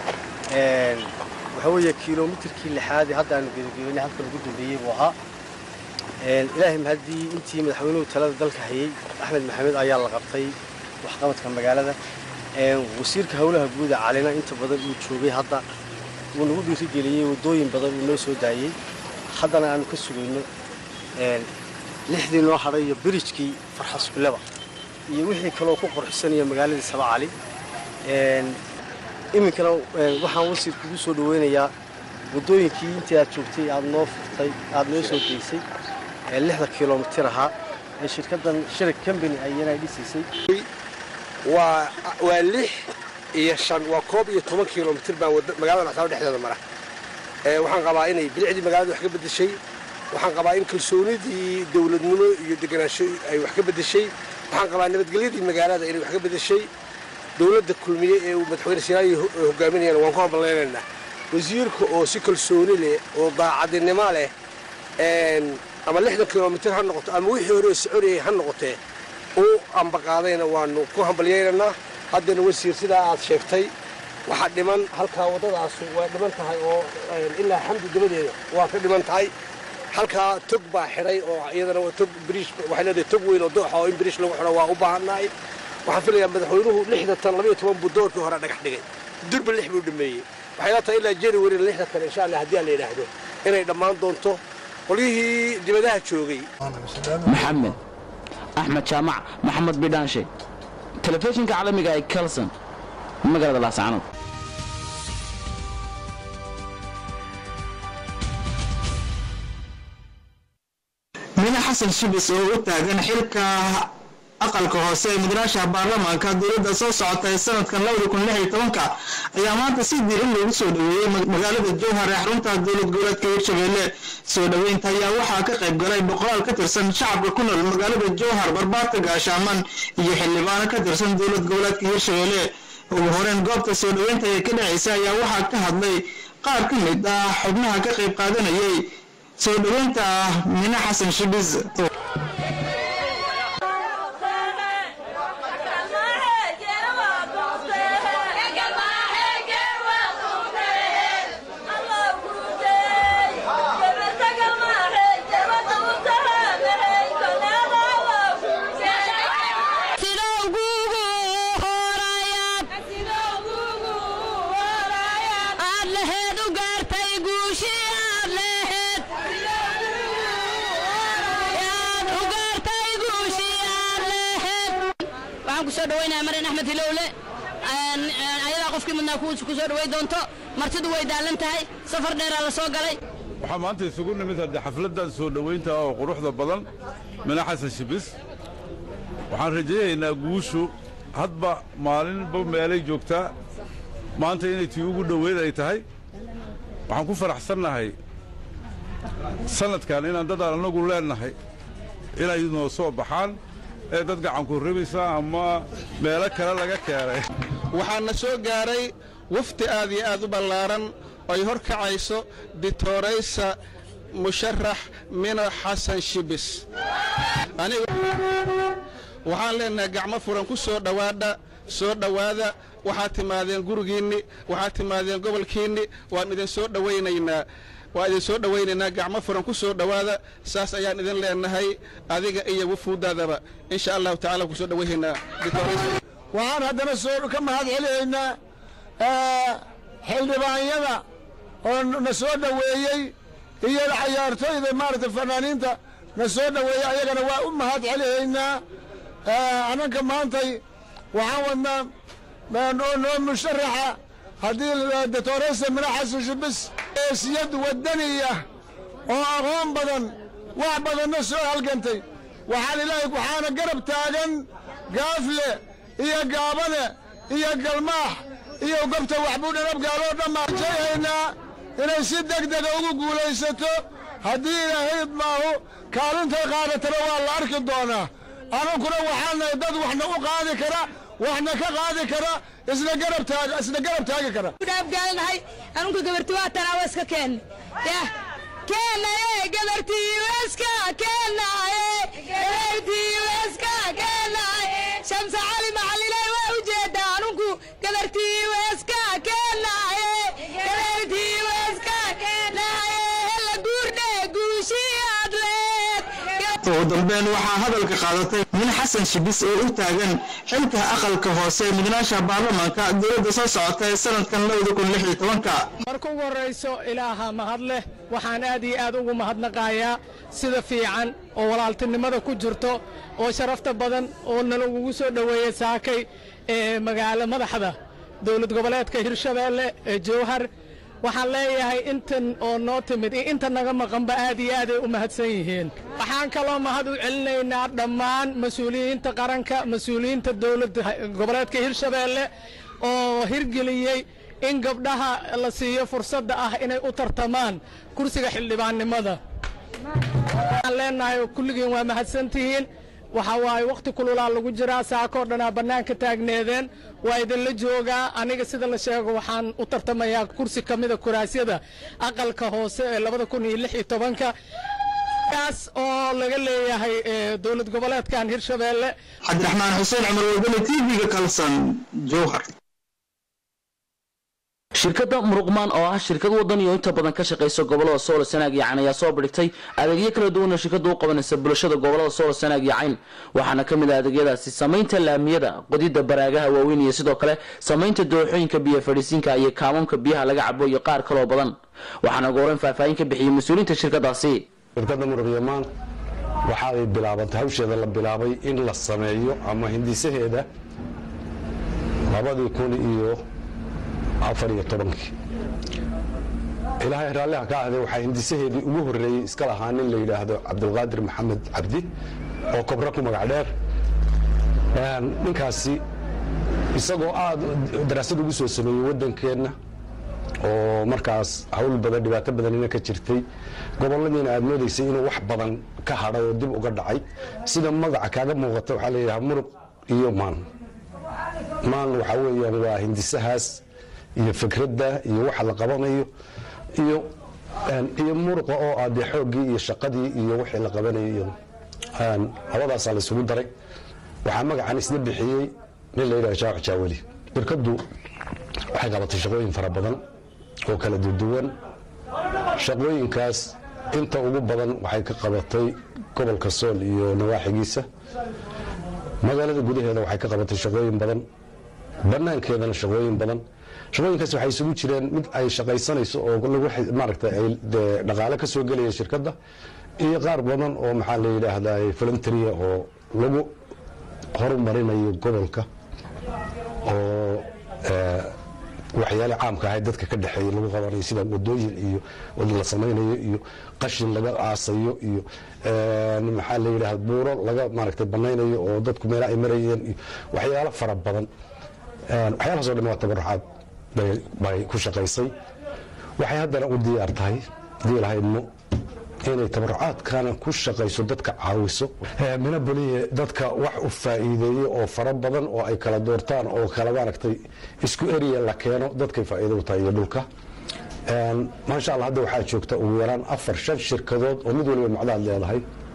waxaa weeye kilomitirkii lixaadee hadda aanu gebagebaynay halka lagu dambeeyey buu ahaa ilaahay mahaddii intii madaxweynuhu talada dalka hayey axmed maxamed ayaa la qabtay waxqabadka magaalada wasiirka howlaha guuda calina inta badan uu joogay hadda wuu nagu dhiirigeliyey waddooyin badan uu noo soo daayey haddana aanu ka sugayno lixdii noo hadhay iyo birijkii farxaskuleba iyo wixii kaloo ku qorxisanaya magaaladii saba cali iminkana waxaan wasiir kugu soo dhaweynayaa waddooyinkii intii aad joogtay aad noo furtay aad noo soo geysay ee lixda kilomitir ahaa ee shirkaddan shirig combany ayana dhisaysay waa waa lix iyo shan waa koob iyo toban kilomitir baa magaalada laxsaabo dhexdeeda mara waxaan qabaa inay bilicdii magaalada wax ka beddeshay waxaan qabaa in kalsoonidii dowladnimo iyo deganaansho ay wax ka beddeshay waxaan qabaa nabadgelyadii magaalada inay wax ka beddeshay dowladda kulmiye ee uu madaxweyne sinaayi hogaaminayana waan ku hamballaynaynaa wasiirka oo si kalsooni leh oo daacadinimo leh ama lixdan kilomitir ha noqoto ama wixii hore oo soconayay ha noqotee u ambaqaadayna waanu ku hambalyaynaynaa haddana wasiir sidaa aad sheegtay waxaa dhiman halkaa waddadaas waa dhiman tahay oo ilaa xamdi dabadeeda waa ka dhiman tahay halkaa tog baa xidhay oo iyadana tog biriish waxay leedahay tog weyn oo dooxa oo in biriish lagu xidho waa u baahannahay waxaan filayaa madaxweynuhu lixda tan labaiyo toban buu doorkii hore dhagax dhigay durba lix buu dhameeyey waxay la tahay ilaa january lixda kale insha allah haddii aan la yidhaahdo inay dhammaan doonto qolyihii dibadaha joogay maxamed axmed jaamac maxamed bidhaanshe telefishinka caalamiga ee kelson magaalada laascaanood mine xasan shibis oo u taagan xilka aqalka hoose ee mudanaasha baarlamaanka dowladda soo socota ee sanadkan ayaa maanta si diiran loogu soo dhoweeyey magaalada jowhar ee xarunta dowlad goboleedka hirshabeelle soo dhoweynta ayaa waxaa ka qayb galay boqolaal ka tirsan shacabka ku nool magaalada jowhar barbaarka gaashaaman iyo xildhibaano ka tirsan dowlad goboleedka hirshabeelle ugu horeyn goobta soo dhoweynta ee ka dhacaysa ayaa waxaa ka hadlay qaar ka mid ah xubnaha ka qayb qaadanayay soo dhoweynta ah mine xasan shibis waxaan kusoo dhaweynaya marin axmed hilowle ayadaa qofkii mudnaa kusoo dhawey doonto martidu way daalan tahay safar dheeraa la soo galay waxaa maanta isugu nimid haddee xafladdan soo dhowaynta oo quruxda badan mina xasan shibis waxaan rajaynaynaa guushu hadba maalinba meelay joogtaa maanta inay tii ugu dhoweyd ay tahay waxaan ku faraxsannahay sannadkan inaan dadaan annagu leennahay inay noo soo baxaan ee dad gacanku ribaysa ama meelo kale laga keenay waxaana soo gaaray wafdi aad iyo aad u ballaaran ay hor kacayso dictoraysa musharax mina xasan shibis waxaan leenahay gacmo furan ku soo dhowaadha soo dhowaada waxaad timaadeen gurigiinni waxaad timaadeen gobolkiinni waan idin soo dhowaynaynaa waa idin soo dhowaynaynaa gacmo furan ku soo dhowaada saas ayaan idin leenahay adiga iyo wufuudaadaba insha allahu tacala ku soo dhowaynaynaa waxaan haddana soo ka mahad celinaynaa xildhibaanyada oo na soo dhoweeyey iyo cayaartooyda maaragtay fanaaniinta na soo dhoweeyey ayagana waa u mahad celinaynaa annanka maantay waxaan wadnaa noo musharaxa haddii doctoresa mina xasan shibis eesiyad waddaniya oo aqoon badan wax badanna soo halgantay waxaan ilaahay waxaana garab taagan gaafle iyo gaabane iyo galmaax iyo gobta waxbuudhan abgaaloo dhammaan jayhaynaa inay si deg dega ugu guulaysato haddii ilaahay maahu kaalintay qaadatana waa la arki doonaa anunkuna waxaan nahay dad waxna u qaadi kara waxna ka qaadi kara isna garab taag isna garab taagi kara dhaabgaalnahay anunka gabarti waa tanaa waa iska keen yah keenaye gabartii weska keenaye gabartii weska keenaye shamsa cali macalilay waa ujeedaa anunku gabartii weska keenaye gabartii weska keenaye hela guurdhe guushiyaad leed ugu dambeyn waxaa hadalka qaadatay min xasan shibis oo u taagan xilka aqalka hoose ee mudnaasha baarlamaanka dowladda soo socota ee sanadkan labada kun lix iyo tobanka marka ugu horrayso ilaaha mahad leh waxaan aad iyo aad ugu mahadnaqayaa sida fiican oo walaaltinimada ku jirto oo sharafta badan oo nalagugu soo dhoweeyey saakay ee magaalo madaxda dowlad goboleedka hirshabeelle ee jowhar waxaan leeyahay intan oo noo timid iyo inta naga maqanba aad iyo aaday u mahadsan yihiin waxaan kaloo mahad u celinaynaa dhammaan mas-uuliyiinta qaranka mas-uuliyiinta dowladda goboleedka hirshabeelle oo hirgeliyey in gabdhaha la siiyo fursadda ah inay u tartamaan kursiga xildhibaannimada waxaan leenahay kulligiin waa mahadsantihiin waxa waaye wakhti kululaa lagu jiraa saakoo dhanaa bannaanka taagneedeen waa idinla joogaa aniga sida la sheego waxaan u tartamayaa kursi ka mida kuraasyada aqalka hoose ee labada kun iyo lix iyo tobanka kaas oo laga leeyahay dowlad goboleedkan hirshabeelle cabdiraxmaan xuseen cumar wadani t v-ga kalsan jowhar shirkadda muruqmaan oo ah shirkad wadan iyo inta badan ka shaqaysa gobolada soolo sanaag iyo cayn ayaa soo bidhigtay adeegyo kala duwan oo shirkadda u qabanaysa bulshada gobolada soolo sanaag iyo cayn waxaana ka mid ah adeegyadaasi samaynta laamiyada qodidda baraagaha waaweyn iyo sidoo kale samaynta dooxooyinka biyo fadhiisiinka iyo kaamoonka biyaha laga cabo iyo qaar kaloo badan waxaana ugu horeyn faahfaahin ka bixiyey mas-uuliyiinta shirkadaasi shirkadda muruqyamaan waxa ay bilaabantay hawsheeda la bilaabay in la sameeyo ama hindisaheeda labadii kun iyo afar iyo tobankii ilaahay raalliha ka ahday waxaa hindisaheedii ugu horreeyey iska lahaa nin la yidhaahdo cabdulqaadir maxamed cabdi oo kobra ku magac dheer ninkaasi isagoo aad daraasad ugu soo sameeyey waddankeenna oo markaas hawl badan dhibaato badanina ka jirtay gobolladiina aad moodaysay inuu wax badan ka hadhay oo dib uga dhacay sida magaca kaaga muuqata waxaa la yidhaha muruq iyo maan maan waxaa weeyaan waa hindisahaas iyo fikradda iyo waxa la qabanayo iyo iyo muruqa oo ah dee xooggii iyo shaqadii iyo wixii la qabanayo iyo labadaasaa la isugu daray waxaa magacan isla bixiyey nin la yidhaha jaawac jaaweli shirkaddu waxay qabatay shaqooyin fara badan oo kala duduwan shaqooyinkaas inta ugu badan waxay ka qabatay gobolka sool iyo nawaaxigiisa magaalada gudaheeda waxay ka qabatay shaqooyin badan banaankeedana shaqooyin badan shaqooyinkaas waxay isugu jireen mid ay shaqaysanayso oo lagu maaragtay ay dhaqaale ka soo gelaya shirkadda iyo qaar badan oo maxaa la yidhaahdaa voluntaria oo lagu horumarinayo gobolka oo waxyaale caamka ahayd dadka ka dhexeeya lagu qabanayo sida wadooyin iyo wadi la samaynayo iyo qashin laga aasayo iyo maxaa la yidhahda buuro laga maaragtay banaynayo oo dadku meela ay marayeen iyo waxyaalo fara badan waxyaalahaasoo dhan waa tabarucaad bay ku shaqaysay waxay haddana u diyaar tahay hadii lahaydmo inay tabarucaadkana ku shaqayso dadka caawiso minaboliye dadka wax u faa'iideeye oo fara badan oo ay kala doortaan oo kala maaragtay isku eriya la keeno dadkay faa'iido u tahay iyo dhulka maasha allah hadda waxaa joogta ugu yaraan afar shan shirkadood oo mid waliba macdaad leedahay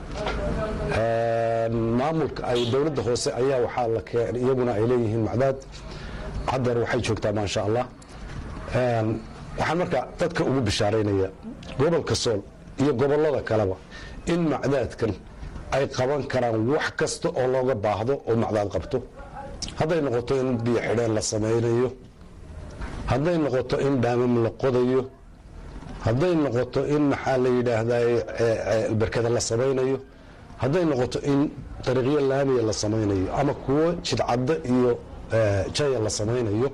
maamulka ay dowladda hoose ayaa waxaa la keen iyaguna ay leeyihiin macdaad haddeer waxay joogtaa maasha allah waxaan marka dadka ugu bishaaraynaya gobolka sool iyo gobollada kaleba in macdaadkan ay qaban karaan wax kasta oo looga baahdo oo macdaad qabto hadday noqoto in biyo xidheen la samaynayo hadday noqoto in dhaamam la qodayo hadday noqoto in maxaa la yidhaahdaa berkada la samaynayo hadday noqoto in dariiqyo laamiya la samaynayo ama kuwo jidcaddo iyo jaya la samaynayo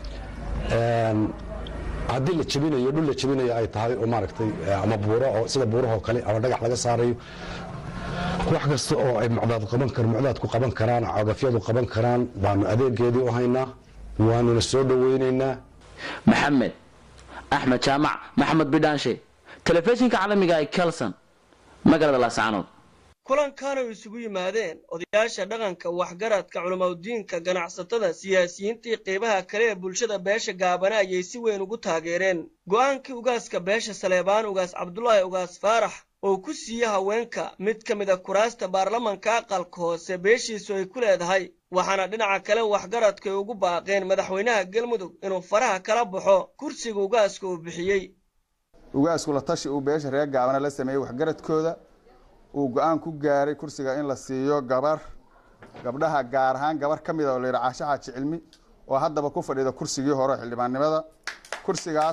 haddii la jebinayo dhul la jebinayo ay tahay oo maaragtay ama buuro oo sida buurahoo kale ama dhagax laga saarayo wax kasta oo ay macdaad qaban kar macdaadku qaban karaan cagafyadu qaban karaan baanu adeegeedii u haynaa waanuna soo dhoweynaynaa maxamed axmed jaamac maxamed bidhaanshe telefishinka caalamiga ee kelson magaalada laascaanood kulankan ay isugu yimaadeen odayaasha dhaqanka waxgaradka culamaudiinka ganacsatada siyaasiyiinta iyo qeybaha kale ee bulshada beesha gaabana ayay si weyn ugu taageereen go'aankii ugaaska beesha saleebaan ugaas cabdulaahi ugaas faarax oo ku siiye haweenka mid ka mid a kuraasta baarlamanka aqalka hoose beeshiisu ay ku leedahay waxaana dhinaca kale waxgaradka ay ugu baaqeen madaxweynaha galmudug inuu faraha kala baxo kursiga ugaaska uu bixiyey ugaasku la tashi uu beesha reer gaabana la sameeyey waxgaradkooda uu go-aan ku gaaray kursiga in la siiyo gabar gabdhaha gaar ahaan gabar ka mida oo la yidhaha caasho xaaji cilmi oo haddaba ku fadhida kursigii hore xildhibaannimada kursigaas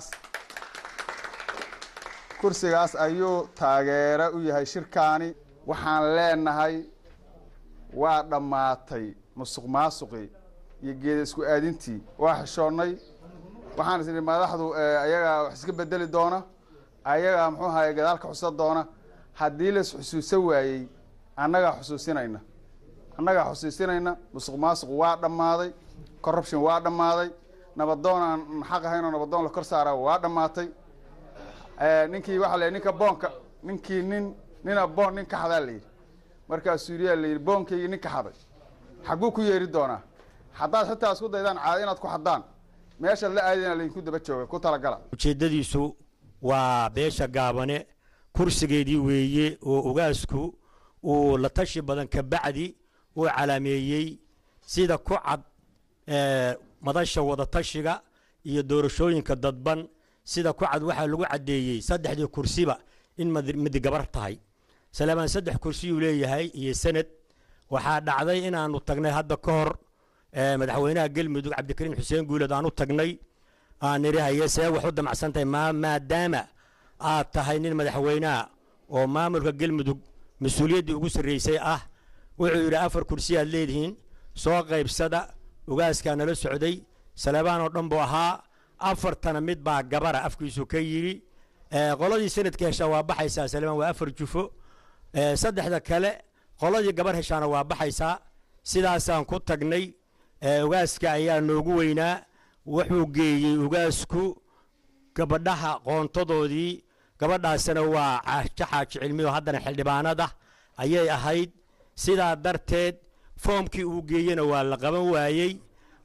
kursigaas ayuu taageero u yahay shirkaani waxaan leenahay waa dhammaatay musuq maasuqii iyo geeda isku aadintii waa xishoonnay waxaan is idhi madaxdu ayagaa wax iska bedeli doona ayagaa muxuu ahaye gadaal ka xusa doona haddii las xusuusan waayey annagaa xusuusinayna annagaa xusuusinayna musuq maasuq waa dhammaaday corruption waa dhammaaday nabadoon aan xaq ahayn oo nabadoon la kor saara waa dhammaatay ninkii waxaa la ninka boonka ninkii nin nina boon nin ka xadaa la yidhi markaa suuriyaa la yidhi boonkaygii nin ka xaday xagguu ku yeeri doonaa haddaad xitaa isku daydaan caado inaad ku xaddaan meeshaad la aadina laydinku daba jooga ku talagala ujeeddadiisu waa beesha gaabane kursigeedii weeye oo ugaasku uu la tashi badan ka bacdi uu calaameeyey sida ku cad madasha wadatashiga iyo doorashooyinka dadban sida ku cad waxaa lagu caddeeyey saddexdii kursiba in midi gabar tahay salaamaan saddex kursiyuu leeyahay iyo sanad waxaa dhacday inaannu tagnay hadda ka hor madaxweynaha galmudug cabdikariin xuseen guuled aan u tagnay aan nidhi haye see wax u damacsan tahay maadaama aad tahay nin madaxweyneha oo maamulka galmudug mas-uuliyaddii ugu sarraysay ah wuxuu yidhi afar kursi aad leedihiin soo qaybsada ugaaskaa nala socday salebaan oo dhan buu ahaa afartana mid baa gabara afkiisu ka yidhi qoladii sanadka heshaa waa baxaysaa salebaan waa afar jufo saddexda kale qoladii gabar heshaana waa baxaysaa sidaasaan ku tagnay ugaaska ayaa noogu weynaa wuxuu geeyey ugaasku gabadhaha qoontadoodii gabadhaasina waa caasho xaaji cilmi oo haddana xildhibaanada ayay ahayd sidaa darteed foomkii uu geeyena waa la qaban waayey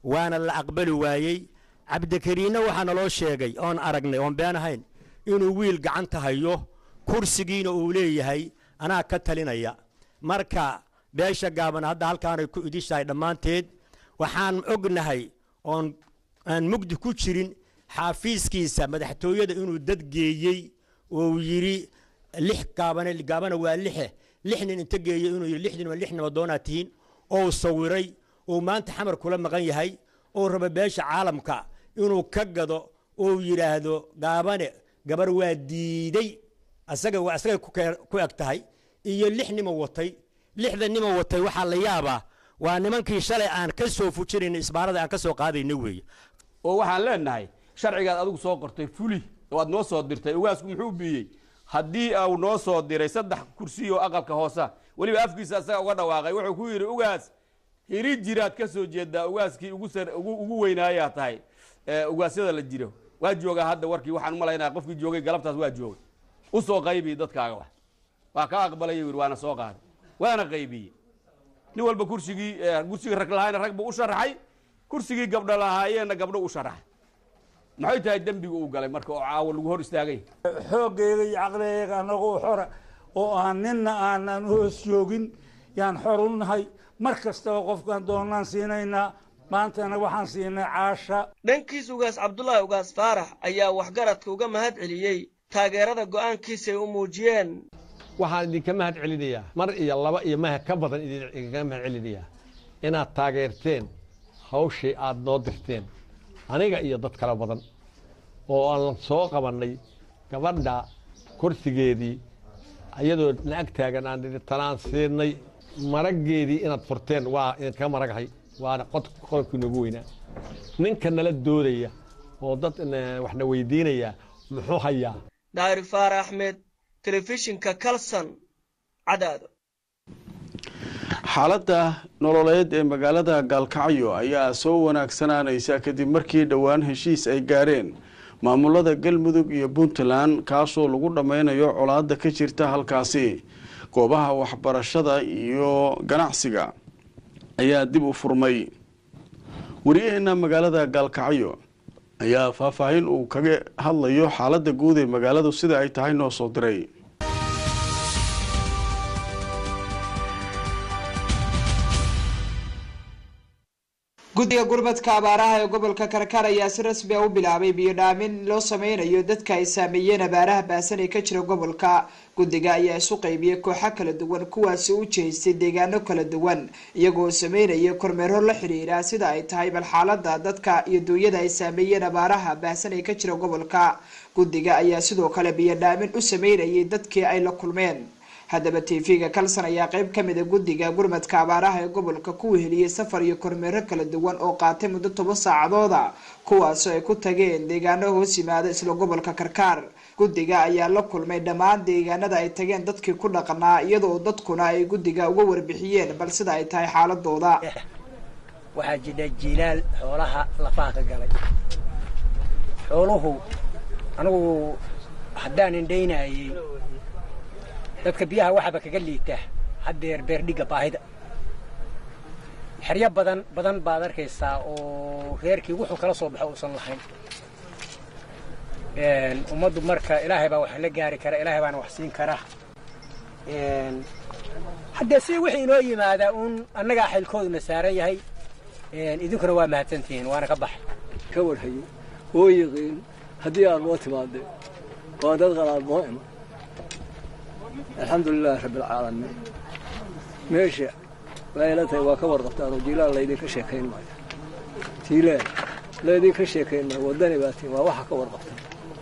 waana la aqbali waayey cabdikariinna waxaa naloo sheegay oon aragnay oon been ahayn inuu wiil gacanta hayo kursigiina uu leeyahay anaa ka talinaya marka beesha gaaban hadda halkaanay ku idishahay dhammaanteed waxaan ognahay oon aan mugdi ku jirin xaafiiskiisa madaxtooyada inuu dad geeyey oo uu yidhi lix gaabane gaabana waa lixe lix nin inta geeyey inuu yidhi lix nin waa lix nabadoonaa tihiin oo sawiray oo maanta xamar kula maqan yahay oo raba beesha caalamka inuu ka gado oo yidhaahdo gaabane gabar waa diiday asaga waa asagay ku eg tahay iyo lix nima watay lixda nima watay waxaa la yaabaa waa nimankii shalay aan ka soo fujinayna isbaarada aan ka soo qaadayna weeye oo waxaan leenahay sharcigaad adigu soo qortay fuli oo aad noo soo dirtay ugaasku muxuu biyey haddii uu noo soo diray saddex kursi oo aqalka hoosa weliba afkiisa asaga uga dhawaaqay wuxuu ku yidhi ugaas hiri jiraad ka soo jeedaa ugaaskii ugu weynaayaa tahay ugaasyada la jiro waa joogaa hadda warkii waxaan umalaynaya qofkii joogay galabtaas waa joogay u soo qaybi dadkaaga wax waa ka aqbalay yidhi waana soo qaaday waana qaybiyey nin walba kursigii kursigii rag lahaayna rag buu u sharaxay kursigii gabdho lahaayeenna gabdho u sharaxay maxay tahay dembiga uu galay marka oo caawo lagu hor istaagay xooggeega iyo caqligeyga anagoo xora oo aan ninna aanan hoos joogin yaan xor u nahay mar kastaba qofkaan doonaan siinaynaa maantana waxaan siinay caasha dhankiis ugaas cabdulaahi ugaas faarax ayaa waxgaradka uga mahad celiyey taageerada go'aankiisa ay u muujiyeen waxaan idinka mahad celinayaa mar iyo laba iyo maha ka badan idinkaga mahad celinayaa inaad taageerteen hawshii aad noo dirteen aniga iyo dad kale badan oo aan soo qabannay gabadha kursigeedii iyadoo na-ag taagan aan idhi tanaan siinay maraggeedii inaad furteen waa idinkaga maragahay waana qodobkii noogu weynaa ninka nala doodaya oo dad waxna weydiinaya muxuu hayaa daari faar axmed telefishinka kalson cadaado xaaladda nololeed ee magaalada gaalkacyo ayaa soo wanaagsanaanaysa kadib markii dhowaan heshiis ay gaareen maamulada galmudug iyo puntland kaasoo lagu dhammaynayo colaadda ka jirta halkaasi goobaha waxbarashada iyo ganacsiga ayaa dib u furmay wariyaheena magaalada gaalkacyo ayaa faahfaahin uu kaga hadlayo xaaladda guud ee magaaladu sida ay tahay noo soo diray guddiga gurmadka abaaraha ee gobolka karkar ayaa si rasmi a u bilaabay biyo dhaamin loo sameynayo dadka ay saameeyeen abaaraha baasan ee ka jira gobolka guddiga ayaa isu qaybiyey kooxo kala duwan kuwaasi u jeestay deegaano kala duwan iyagoo sameynaya kormeero la xiriira sida ay tahay bal xaalada dadka iyo duunyada ay saameeyeen abaaraha baahsan ee ka jira gobolka guddiga ayaa sidoo kale biyo dhaamin u sameynayay dadkii ay la kulmeen haddaba tv-ga kalson ayaa qeyb ka mida guddiga gurmadka abaaraha ee gobolka ku weheliyey safar iyo kormeero kala duwan oo qaatay muddo toban saacadooda kuwaasoo ay ku tageen deegaano hoos yimaada isla gobolka karkaar guddiga ayaa la kulmay dhammaan deegaanada ay tageen dadkii ku dhaqnaa iyadoo dadkuna ay guddiga uga warbixiyeen bal sida ay tahay xaaladooda waxaa jidha jiilaal xoolaha lafaha ka galay xooluhu anigu haddaan indhaynayay dadka biyaha waxaaba kaga liita haddeer beerdhigga baahida xeryo badan badan baad arkaysaa oo reerkii wuxuu kala soo baxo uusan lahayn ummaddu marka ilaahay baa wax la gaari kara ilaahay baana wax siin kara haddee si wixii inoo yimaadaa uun annagaa xilkooduna saaran yahay idinkuna waa mahadsantihiin waana ka baxay ka warhayo oo yiqiin haddii aad loo timaadee waa dad qalaad noo iman alxamdu lilaahi rabbi alcaalamiin meesha waa ila tahay waa ka warqabtaan oo jiilaal laydinka sheekayn maayo jiilaal laydinka sheekayn maayo waddani baa tiin waa waxa ka warqabtaan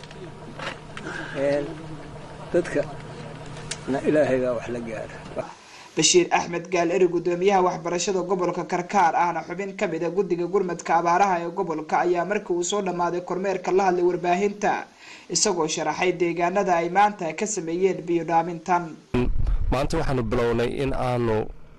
dadka na ilaahay baa wax la gaara bashiir axmed gaal eri gudoomiyaha waxbarashada gobolka karkaar ahna xubin ka mid a guddiga gurmadka abaaraha ee gobolka ayaa markii uu soo dhammaaday kormeerka la hadlay warbaahinta isagoo sharaxay deegaanada ay maanta ka sameeyeen biyo dhaamintan maanta waxaanu bilownay in aanu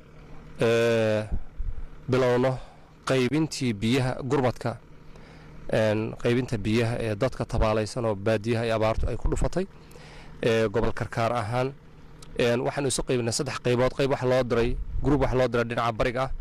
bilowno qaybintii biyaha gurmadka qaybinta biyaha ee dadka tabaalaysan oo baadiyaha ee abaartu ay ku dhufatay gobol karkaar ahaan waxaanu isu qaybinay saddex qaybood qayb waxa loo diray gruub waxa loo diray dhinaca bariga ah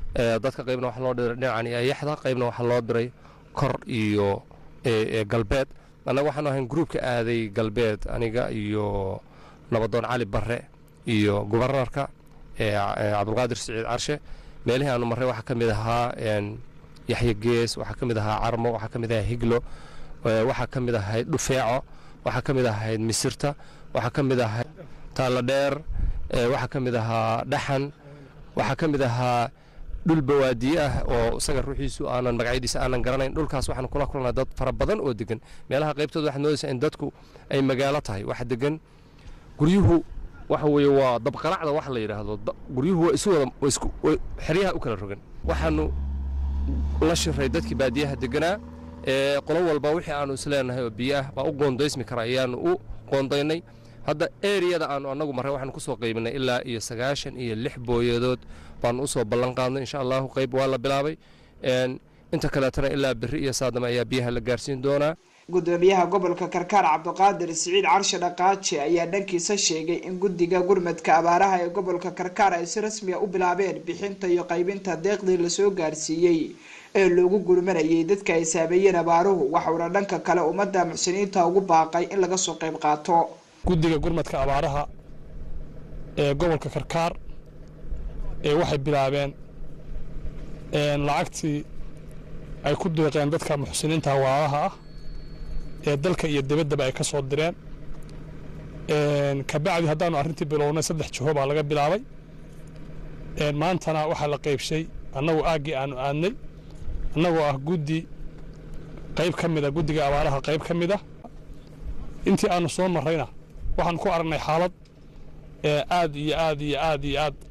dadka qaybna waxaa loo diray dhinacan iyo ayaxda qaybna waxaa loo diray kor iyo galbeed annaga waxaanu ahayn gruubka aaday galbeed aniga iyo nabadoon cali barre iyo gubarnarka cabdulqaadir siciid carshe meelihii aanu marray waxaa ka mid ahaa yaxya gees waxaa ka mid ahaa carmo waxaa ka mid ahaa higlo waxaa ka mid ahayd dhufeeco waxaa ka mid ahayd misirta waxaa ka mid ahayd taallo dheer waxaa ka mid ahaa dhaxan waxaa ka mid ahaa dhul bawaadiye ah oo isaga ruuxiisu aanan magacyadiisa aanan garanayn dhulkaas waxaan kula kulnaa dad fara badan oo degan meelaha qaybtooda waxaad moodaysaa in dadku ay magaalo tahay waxa degan guryuhu waxa weeye waa dabqalacda wax la yidhaahdo guryuhu waa isu wada isku xeryaha u kala rogan waxaanu la shiray dadkii baadiyaha deganaa ee qolo walba wixii aanu isleenahay oo biyo ah baa u qoondaysmi kara ayaanu u qoondaynay hadda eriyada aanu annagu marray waxaanu ku soo qaybinay ilaa iyo sagaashan iyo lix booyadood baanu usoo ballan qaadnay insha allahu qayb waa la bilaabay inta kaleetana ilaa berri iyo saadama ayaa biyaha la gaarsiin doonaa gudoomiyaha gobolka karkaar cabdiqaadir siciid carshe dhaqaaje ayaa dhankiisa sheegay in guddiga gurmadka abaaraha ee gobolka karkaar ay si rasmiya u bilaabeen bixinta iyo qaybinta deeqdii lasoo gaarsiiyey ee loogu gurmanayay dadka ay saameeyeen abaaruhu waxauna dhanka kale ummadda muxsiniinta ugu baaqay in laga soo qayb qaato guddiga gurmadka abaaraha ee gobolka karkaar ee waxay bilaabeen lacagtii ay ku deeqeen dadka muxsiniinta walaalaha ah ee dalka iyo debaddaba ay ka soo direen kabacdi haddaanu arrintii bilownay saddex jiho baa laga bilaabay maantana waxaa la qaybshay annagu aaggii aanu aadnay annagoo ah guddi qayb ka mida guddiga abaaraha qayb ka mid ah intii aanu soo marrayna waxaan ku aragnay xaalad aad iyo aad iyo aad iyo aad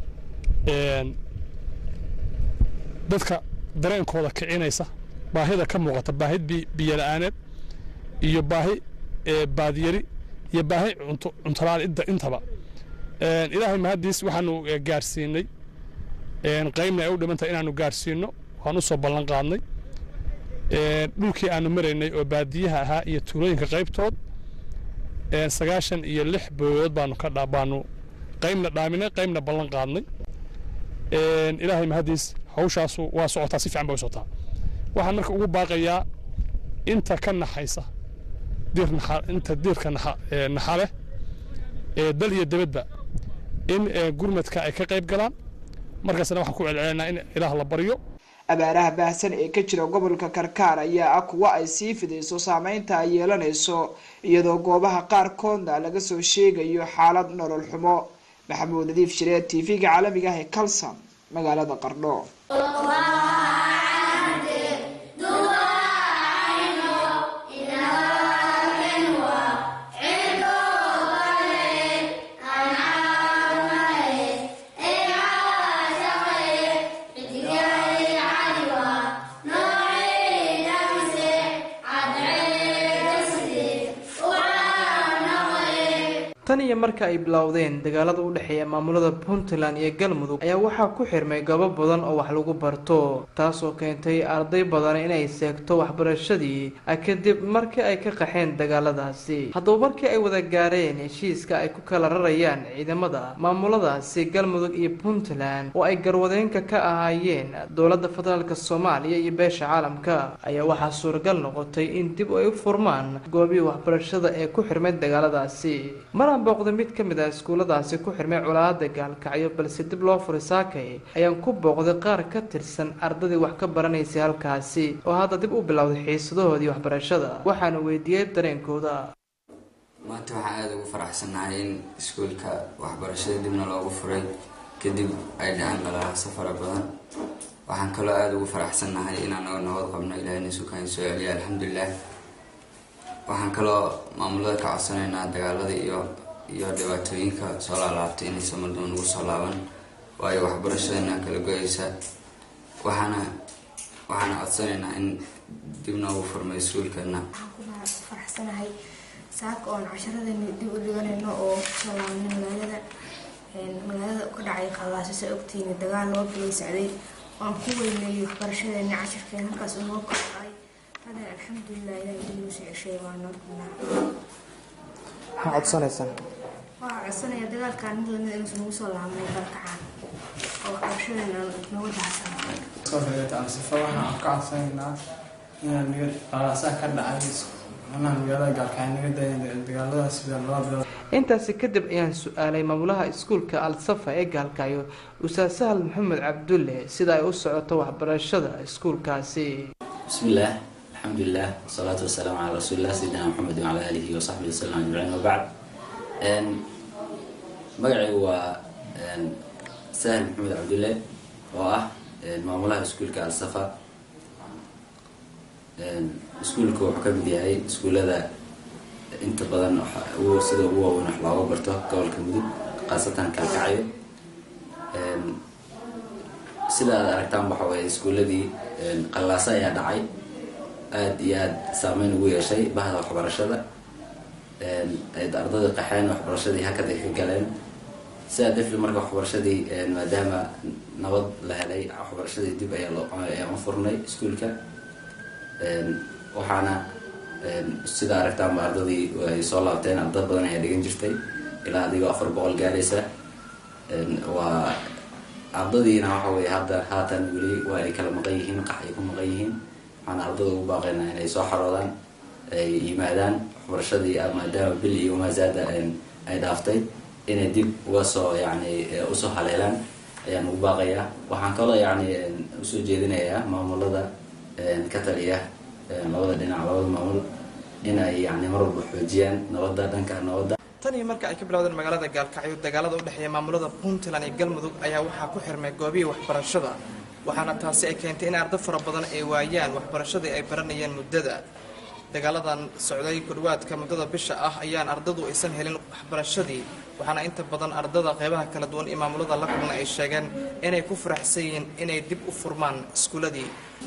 dadka dareenkooda kicinaysa baahida ka muuqata baahid biyola'aaneed iyo baahi baadyari iyo baahi cuntolaan intaba ilaahay mahaddiis waxaanu gaarsiinay qaybna ay u dhimanta inaanu gaarsiino waan u soo ballan qaadnay dhulkii aanu maraynay oo baadiyaha ahaa iyo tuulooyinka qaybtood sagaashan iyo lix booyood baanu ka baanu qaybna dhaaminay qaybna ballan qaadnay ilaahay mahaddiis hawshaasu waa socotaa si fiican bay u socotaa waxaan marka ugu baaqayaa inta ka naxaysa diir naxa inta diirka naxa naxa leh ee dal iyo debadba in gurmadka ay ka qayb galaan markaasna waxaan ku celcelinaa in ilaah la baryo abaaraha baahsan ee ka jira gobolka karkaar ayaa ah kuwa ay sii fidayso saameynta ay yeelanayso iyadoo goobaha qaarkoodna laga soo sheegayo xaalad nolol xumo maxamuud nadiif shireed t v-ga caalamiga ah ee calson magaalada qardho tan iyo marka ay bilowdeen dagaalada u dhexeeya maamulada puntland iyo galmudug ayaa waxaa ku xirmay goobo badan oo wax lagu barto taasoo keentay arday badan inay seegto waxbarashadii kadib markii ay ka qaxeen dagaaladaasi haddaba markii ay wada gaareen heshiiska ay ku kala rarayaan ciidamada maamuladaasi galmudug iyo puntland oo ay garwadeenka ka ahaayeen dowladda federaalk soomaaliya iyo beesha caalamka ayaa waxaa suuragal noqotay in dib ay u furmaan goobihii waxbarashada ee ku xirmay dagaaladaasi booqday mid ka mid ah iskuulladaasi ku xirmay colaada gaalkacyo balse dib loo furay saakay ayaan ku booqday qaar ka tirsan ardadii wax ka baranaysay halkaasi oo hadda dib u bilowday xiisadahoodii waxbarashada waxaana weydiiyey dareenkooda maanta waxaan aada ugu faraxsannahay in iskuulka waxbarashada dibna loogu furay kadib ay dhaceen qalalaasa fara badan waxaan kaloo aada ugu faraxsannahay inaan naga nabad qabno ilaahayna sukaan soo celiya alxamdulilah waxaan kaloo maamulada ka codsanaynaa dagaalada iyo iyo dhibaatooyinka soo laalaabtay inaysan mardaba nagu soo laaban waayo waxbarashadana kala go-aysa waxaana waxaana codsanaynaa in dib noogu furmay iskuulkeena faraxsanahay saaka oon casharadani dib u dhiganayno oo kusoo laabanay magaalada magaalada ka dhacay qallaasasa ogtiina dagaal loo bilay socday waan ku weyneeyey waxbarashadeeni cashirkeen halkaas unoo kacay hada alxamdulilah ilahay dib noo soo ceshay waa noo rabnaa maxaa codsanaysaan waxaa codsanaya dagaalkaan mid lamid inuusan ugu soo laabnay dalkacaan oo waxbarashadeena nagu daxsan sifa waxaan ka codsanaynaa inaan naga qalaasaa ka dhacay macnaha magaalada gaalkacyo naga dayan dagaaladaas sida laba bilood intaasi kadib ayaan su-aalay maamulaha iskuulka al-safa ee gaalkacyo ustaad sahal maxamed cabdulle sida ay u socoto waxbarashada iskuulkaasi bismillaah alxamdulilah wasalaatu wasalaamu calaa rasuulilah sayidina maxamed wacala aalihi wasaxbihi wasalam ajmaciin wabacd magacaygu waa sahal maxamed cabdulle oo ah maamulaha iskuulka al-safa iskuulka wuxuu ka mid yahay iskuullada inta badan sida ugu waaweyn wax looga barto gobolka mudug khaasatan kalkacyo sida aad aragtaan waxa waye iskuulladii qallaaso ayaa dhacay aada iyo aada saameyn ugu yeeshay bahda waxbarashada ayd ardada qaxeen waxbarashadii hakada ka galeen sidaa darteed marka waxbarashadii maadaama nabad la helay waxbarashadii dib ayaa loo ayaan u furnay iskuulka waxaana sida aragtaanba ardadii ay soo laabteen arda badan ayaa dhigan jirtay ilaa adigoo afar boqol gaaraysa waa ardadiina waxa weye hadda haatan weli waa ay kala maqan yihiin qax ay ku maqan yihiin waxaana ardada ugu baaqaynaa inay soo xaroodaan ay yimaadaan waxbarashadii maadaama bil iyo maasaada ay dhaaftay inay dib uga soo yani usoo haleelaan ayaan ugu baaqayaa waxaan kaloo yani usoo jeedinayaa maamulada ka taliya labada dhinac labada maamul in ay yani mar walba xoojiyaan nabadda dhanka nabadda tan iyo marka ay ka bilowdeen magaalada gaalkacyo dagaalada u dhexeeya maamulada puntland iyo galmudug ayaa waxaa ku xirmay goobihii waxbarashada waxaana taasi ay keentay in ardo fara badan ay waayaan waxbarashadii ay baranayeen muddada dagaaladan socday kudhawaadka muddada bisha ah ayaan ardadu aysan helin waxbarashadii waxaana inta badan ardada qeybaha kala duwan iyo maamulada la kulna ay sheegeen inay ku faraxsan yihiin inay dib u furmaan iskuuladii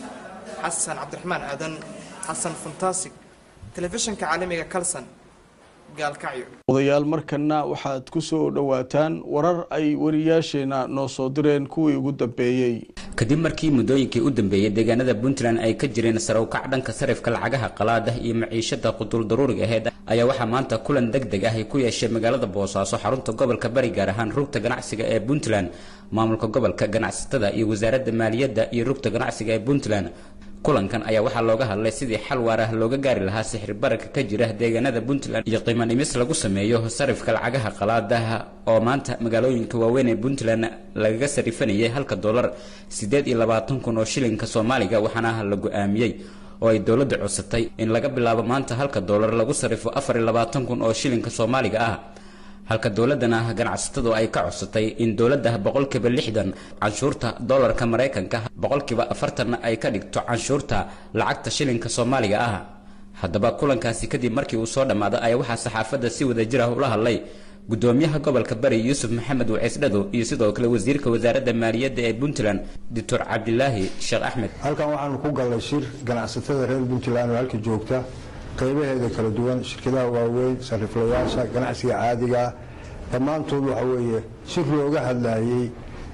xasan cabdiraxmaan aadan xasan fantastic telefishinka caalamiga calson gaalkacyo odayaal markana waxaad ku soo dhowaataan warar ay wariyaasheena noo soo direen kuwii ugu dambeeyey kadib markii muddooyinkii u dambeeyey deegaanada puntland ay ka jireen sarawkac dhanka sarifka lacagaha qalaada iyo maciishada quduul daruuriga aheed ayaa waxaa maanta kulan deg deg ah ay ku yeesheen magaalada boosaaso xarunta gobolka bari gaar ahaan rugta ganacsiga ee puntland maamulka gobolka ganacsatada iyo wasaaradda maaliyadda iyo rugta ganacsiga ee puntland kulankan ayaa waxaa looga hadlay sidii xal waar ah looga gaari lahaa sixir bararka ka jira deegaanada puntland iyo qiimo dhimis lagu sameeyo sarifka lacagaha qalaadaha oo maanta magaalooyinka waaweyn ee puntland lagaga sarifanayay halka dollar siddeed iyo labaatan kun oo shilinka soomaaliga waxaana la go-aamiyey oo ay dowladda codsatay in laga bilaabo maanta halka dollar lagu sarifo afar iyo labaatan kun oo shilinka soomaaliga ah halka dowladana ganacsatadu ay ka codsatay in dowladda boqolkiiba lixdan canshuurta dollarka maraykanka boqolkiiba afartanna ay ka dhigto canshuurta lacagta shilinka soomaaliga ah haddaba kulankaasi kadib markii uu soo dhammaaday ayaa waxaa saxaafadda si wada jir ah ula hadlay gudoomiyaha gobolka bari yuusuf maxamed waciisdhado iyo sidoo kale wasiirka wasaaradda maaliyadda ee puntland doctor cabdilaahi sheekh axmed halkan waxaanu ku gallay shir ganacsatada reer puntland oo halka joogta qaybaheeda kala duwan shirkadaha waaweyn sariflayaasha ganacsiga caadigaa dhammaantood waxa weeye shir looga hadlayey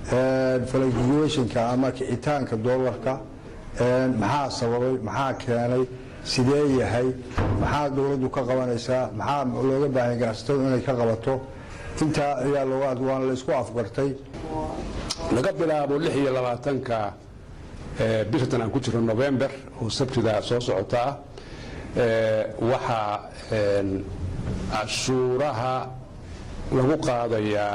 fluctuationka ama kicitaanka dollarka maxaa sababay maxaa keenay sidee yahay maxaa dowladdu ka qabanaysaa maxaa looga baahanya ganacsatadu inay ka qabato intaa ayaa looga waana la isku afgartay laga bilaabo lix iyo labaatanka bishan aan ku jiro november oo sabtida soo socota ah waxaa cashuuraha lagu qaadayaa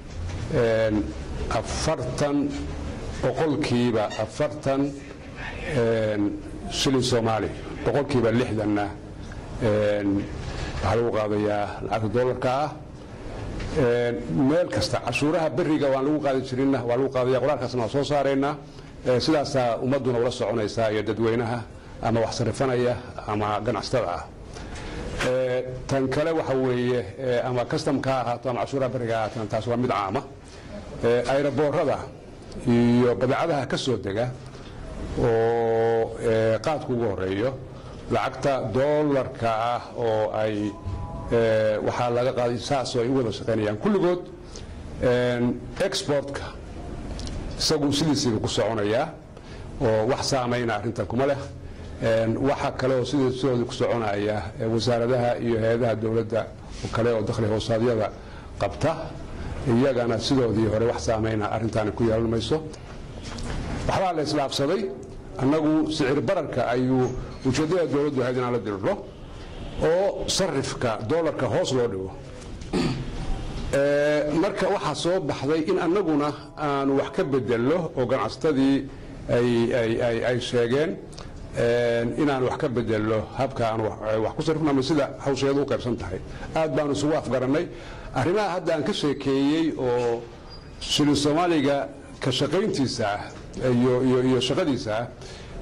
afartan boqolkiiba afartan shilin soomaali boqolkiiba lixdanna waxaa lagu qaadayaa lacagta dollarka ah meel kasta cashuuraha beriga waan lagu qaadi jirinna waa lagu qaadaya qoraalkaasna waa soo saaraynaa sidaasaa ummadduna ula soconaysaa iyo dadweynaha ama wax sarifanaya ama ganacsatada ah tan kale waxa weeye ama customka ha ahaato ama cashuuraha beriga ha ahaataan taas waa mid caama ayraboorada iyo badeecadaha ka soo dega oo qaadku ugu horeeyo lacagta dollarka ah oo ay waxaa laga qaaday saasoo ay u wada shaqaynayaan kulligood exportka isagu sidiisiiba ku soconayaa oo wax saamayna arrintan kuma leh waxa kale oo sidooda ku soconaya wasaaradaha iyo hay-adaha dowladda kale oo dakhli hoosaadyada qabta iyagana sidoodii hore wax saameyna arrintaani ku yeelan mayso waxbaa la isdhaafsaday annagu sicir bararka ayuu ujeeddada dowladdu ahayd inaan la diriro oo sarifka doolarka hoos loo dhigo marka waxaa soo baxday in annaguna aanu wax ka bedelno oo ganacsatadii ay sheegeen inaan wax ka bedelno habka aan wax ku sarifno ama sida hawsheedu u qaybsan tahay aad baanu isugu afgarannay arrimaha hadda aan ka sheekeeyey oo shilin soomaaliga ka shaqayntiisa ah iyo shaqadiisa ah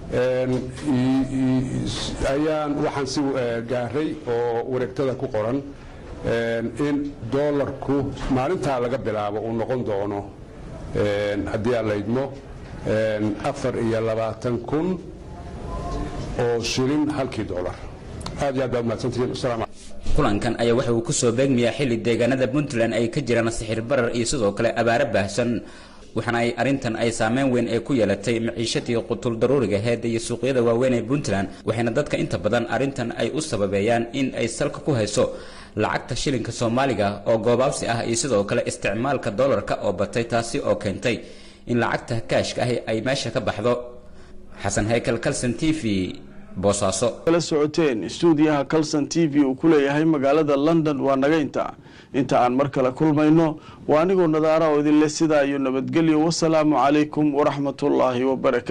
ayaan waxaan si gaaray oo wareegtada ku qoran in doolarku maalintaa laga bilaabo uu noqon doono haddii aan laydmo afar iyo labaatan kun oo shilin halkii doolar aad iyo aad baa umahadsantihiin asalaam kulankan ayaa waxa uu ku soo beegmayaa xilli deegaanada puntland ay ka jiraan sixir barar iyo sidoo kale abaaro baahsan waxaana ay arrintan ay saameyn weyn ay ku yeelatay maciishadii qutul daruuriga heedda iyo suuqyada waaweyn ee puntland waxayna dadka inta badan arrintan ay u sababeeyaan in ay salka ku hayso lacagta shilinka soomaaliga oo goobaabsi ah iyo sidoo kale isticmaalka doolarka oo batay taasi oo keentay in lacagta kaashka ahi ay meesha ka baxdo xasan haykel kalson t v boosaaso kala socoteen stuudiyaha calson t v uu ku leeyahay magaalada london waa naga inta inta aan mar kale kulmayno waa anigoo nadaara oo idinleh sidaa iyo nabadgelyo wasalaamu calaykum waraxmatullaahi wabarakatu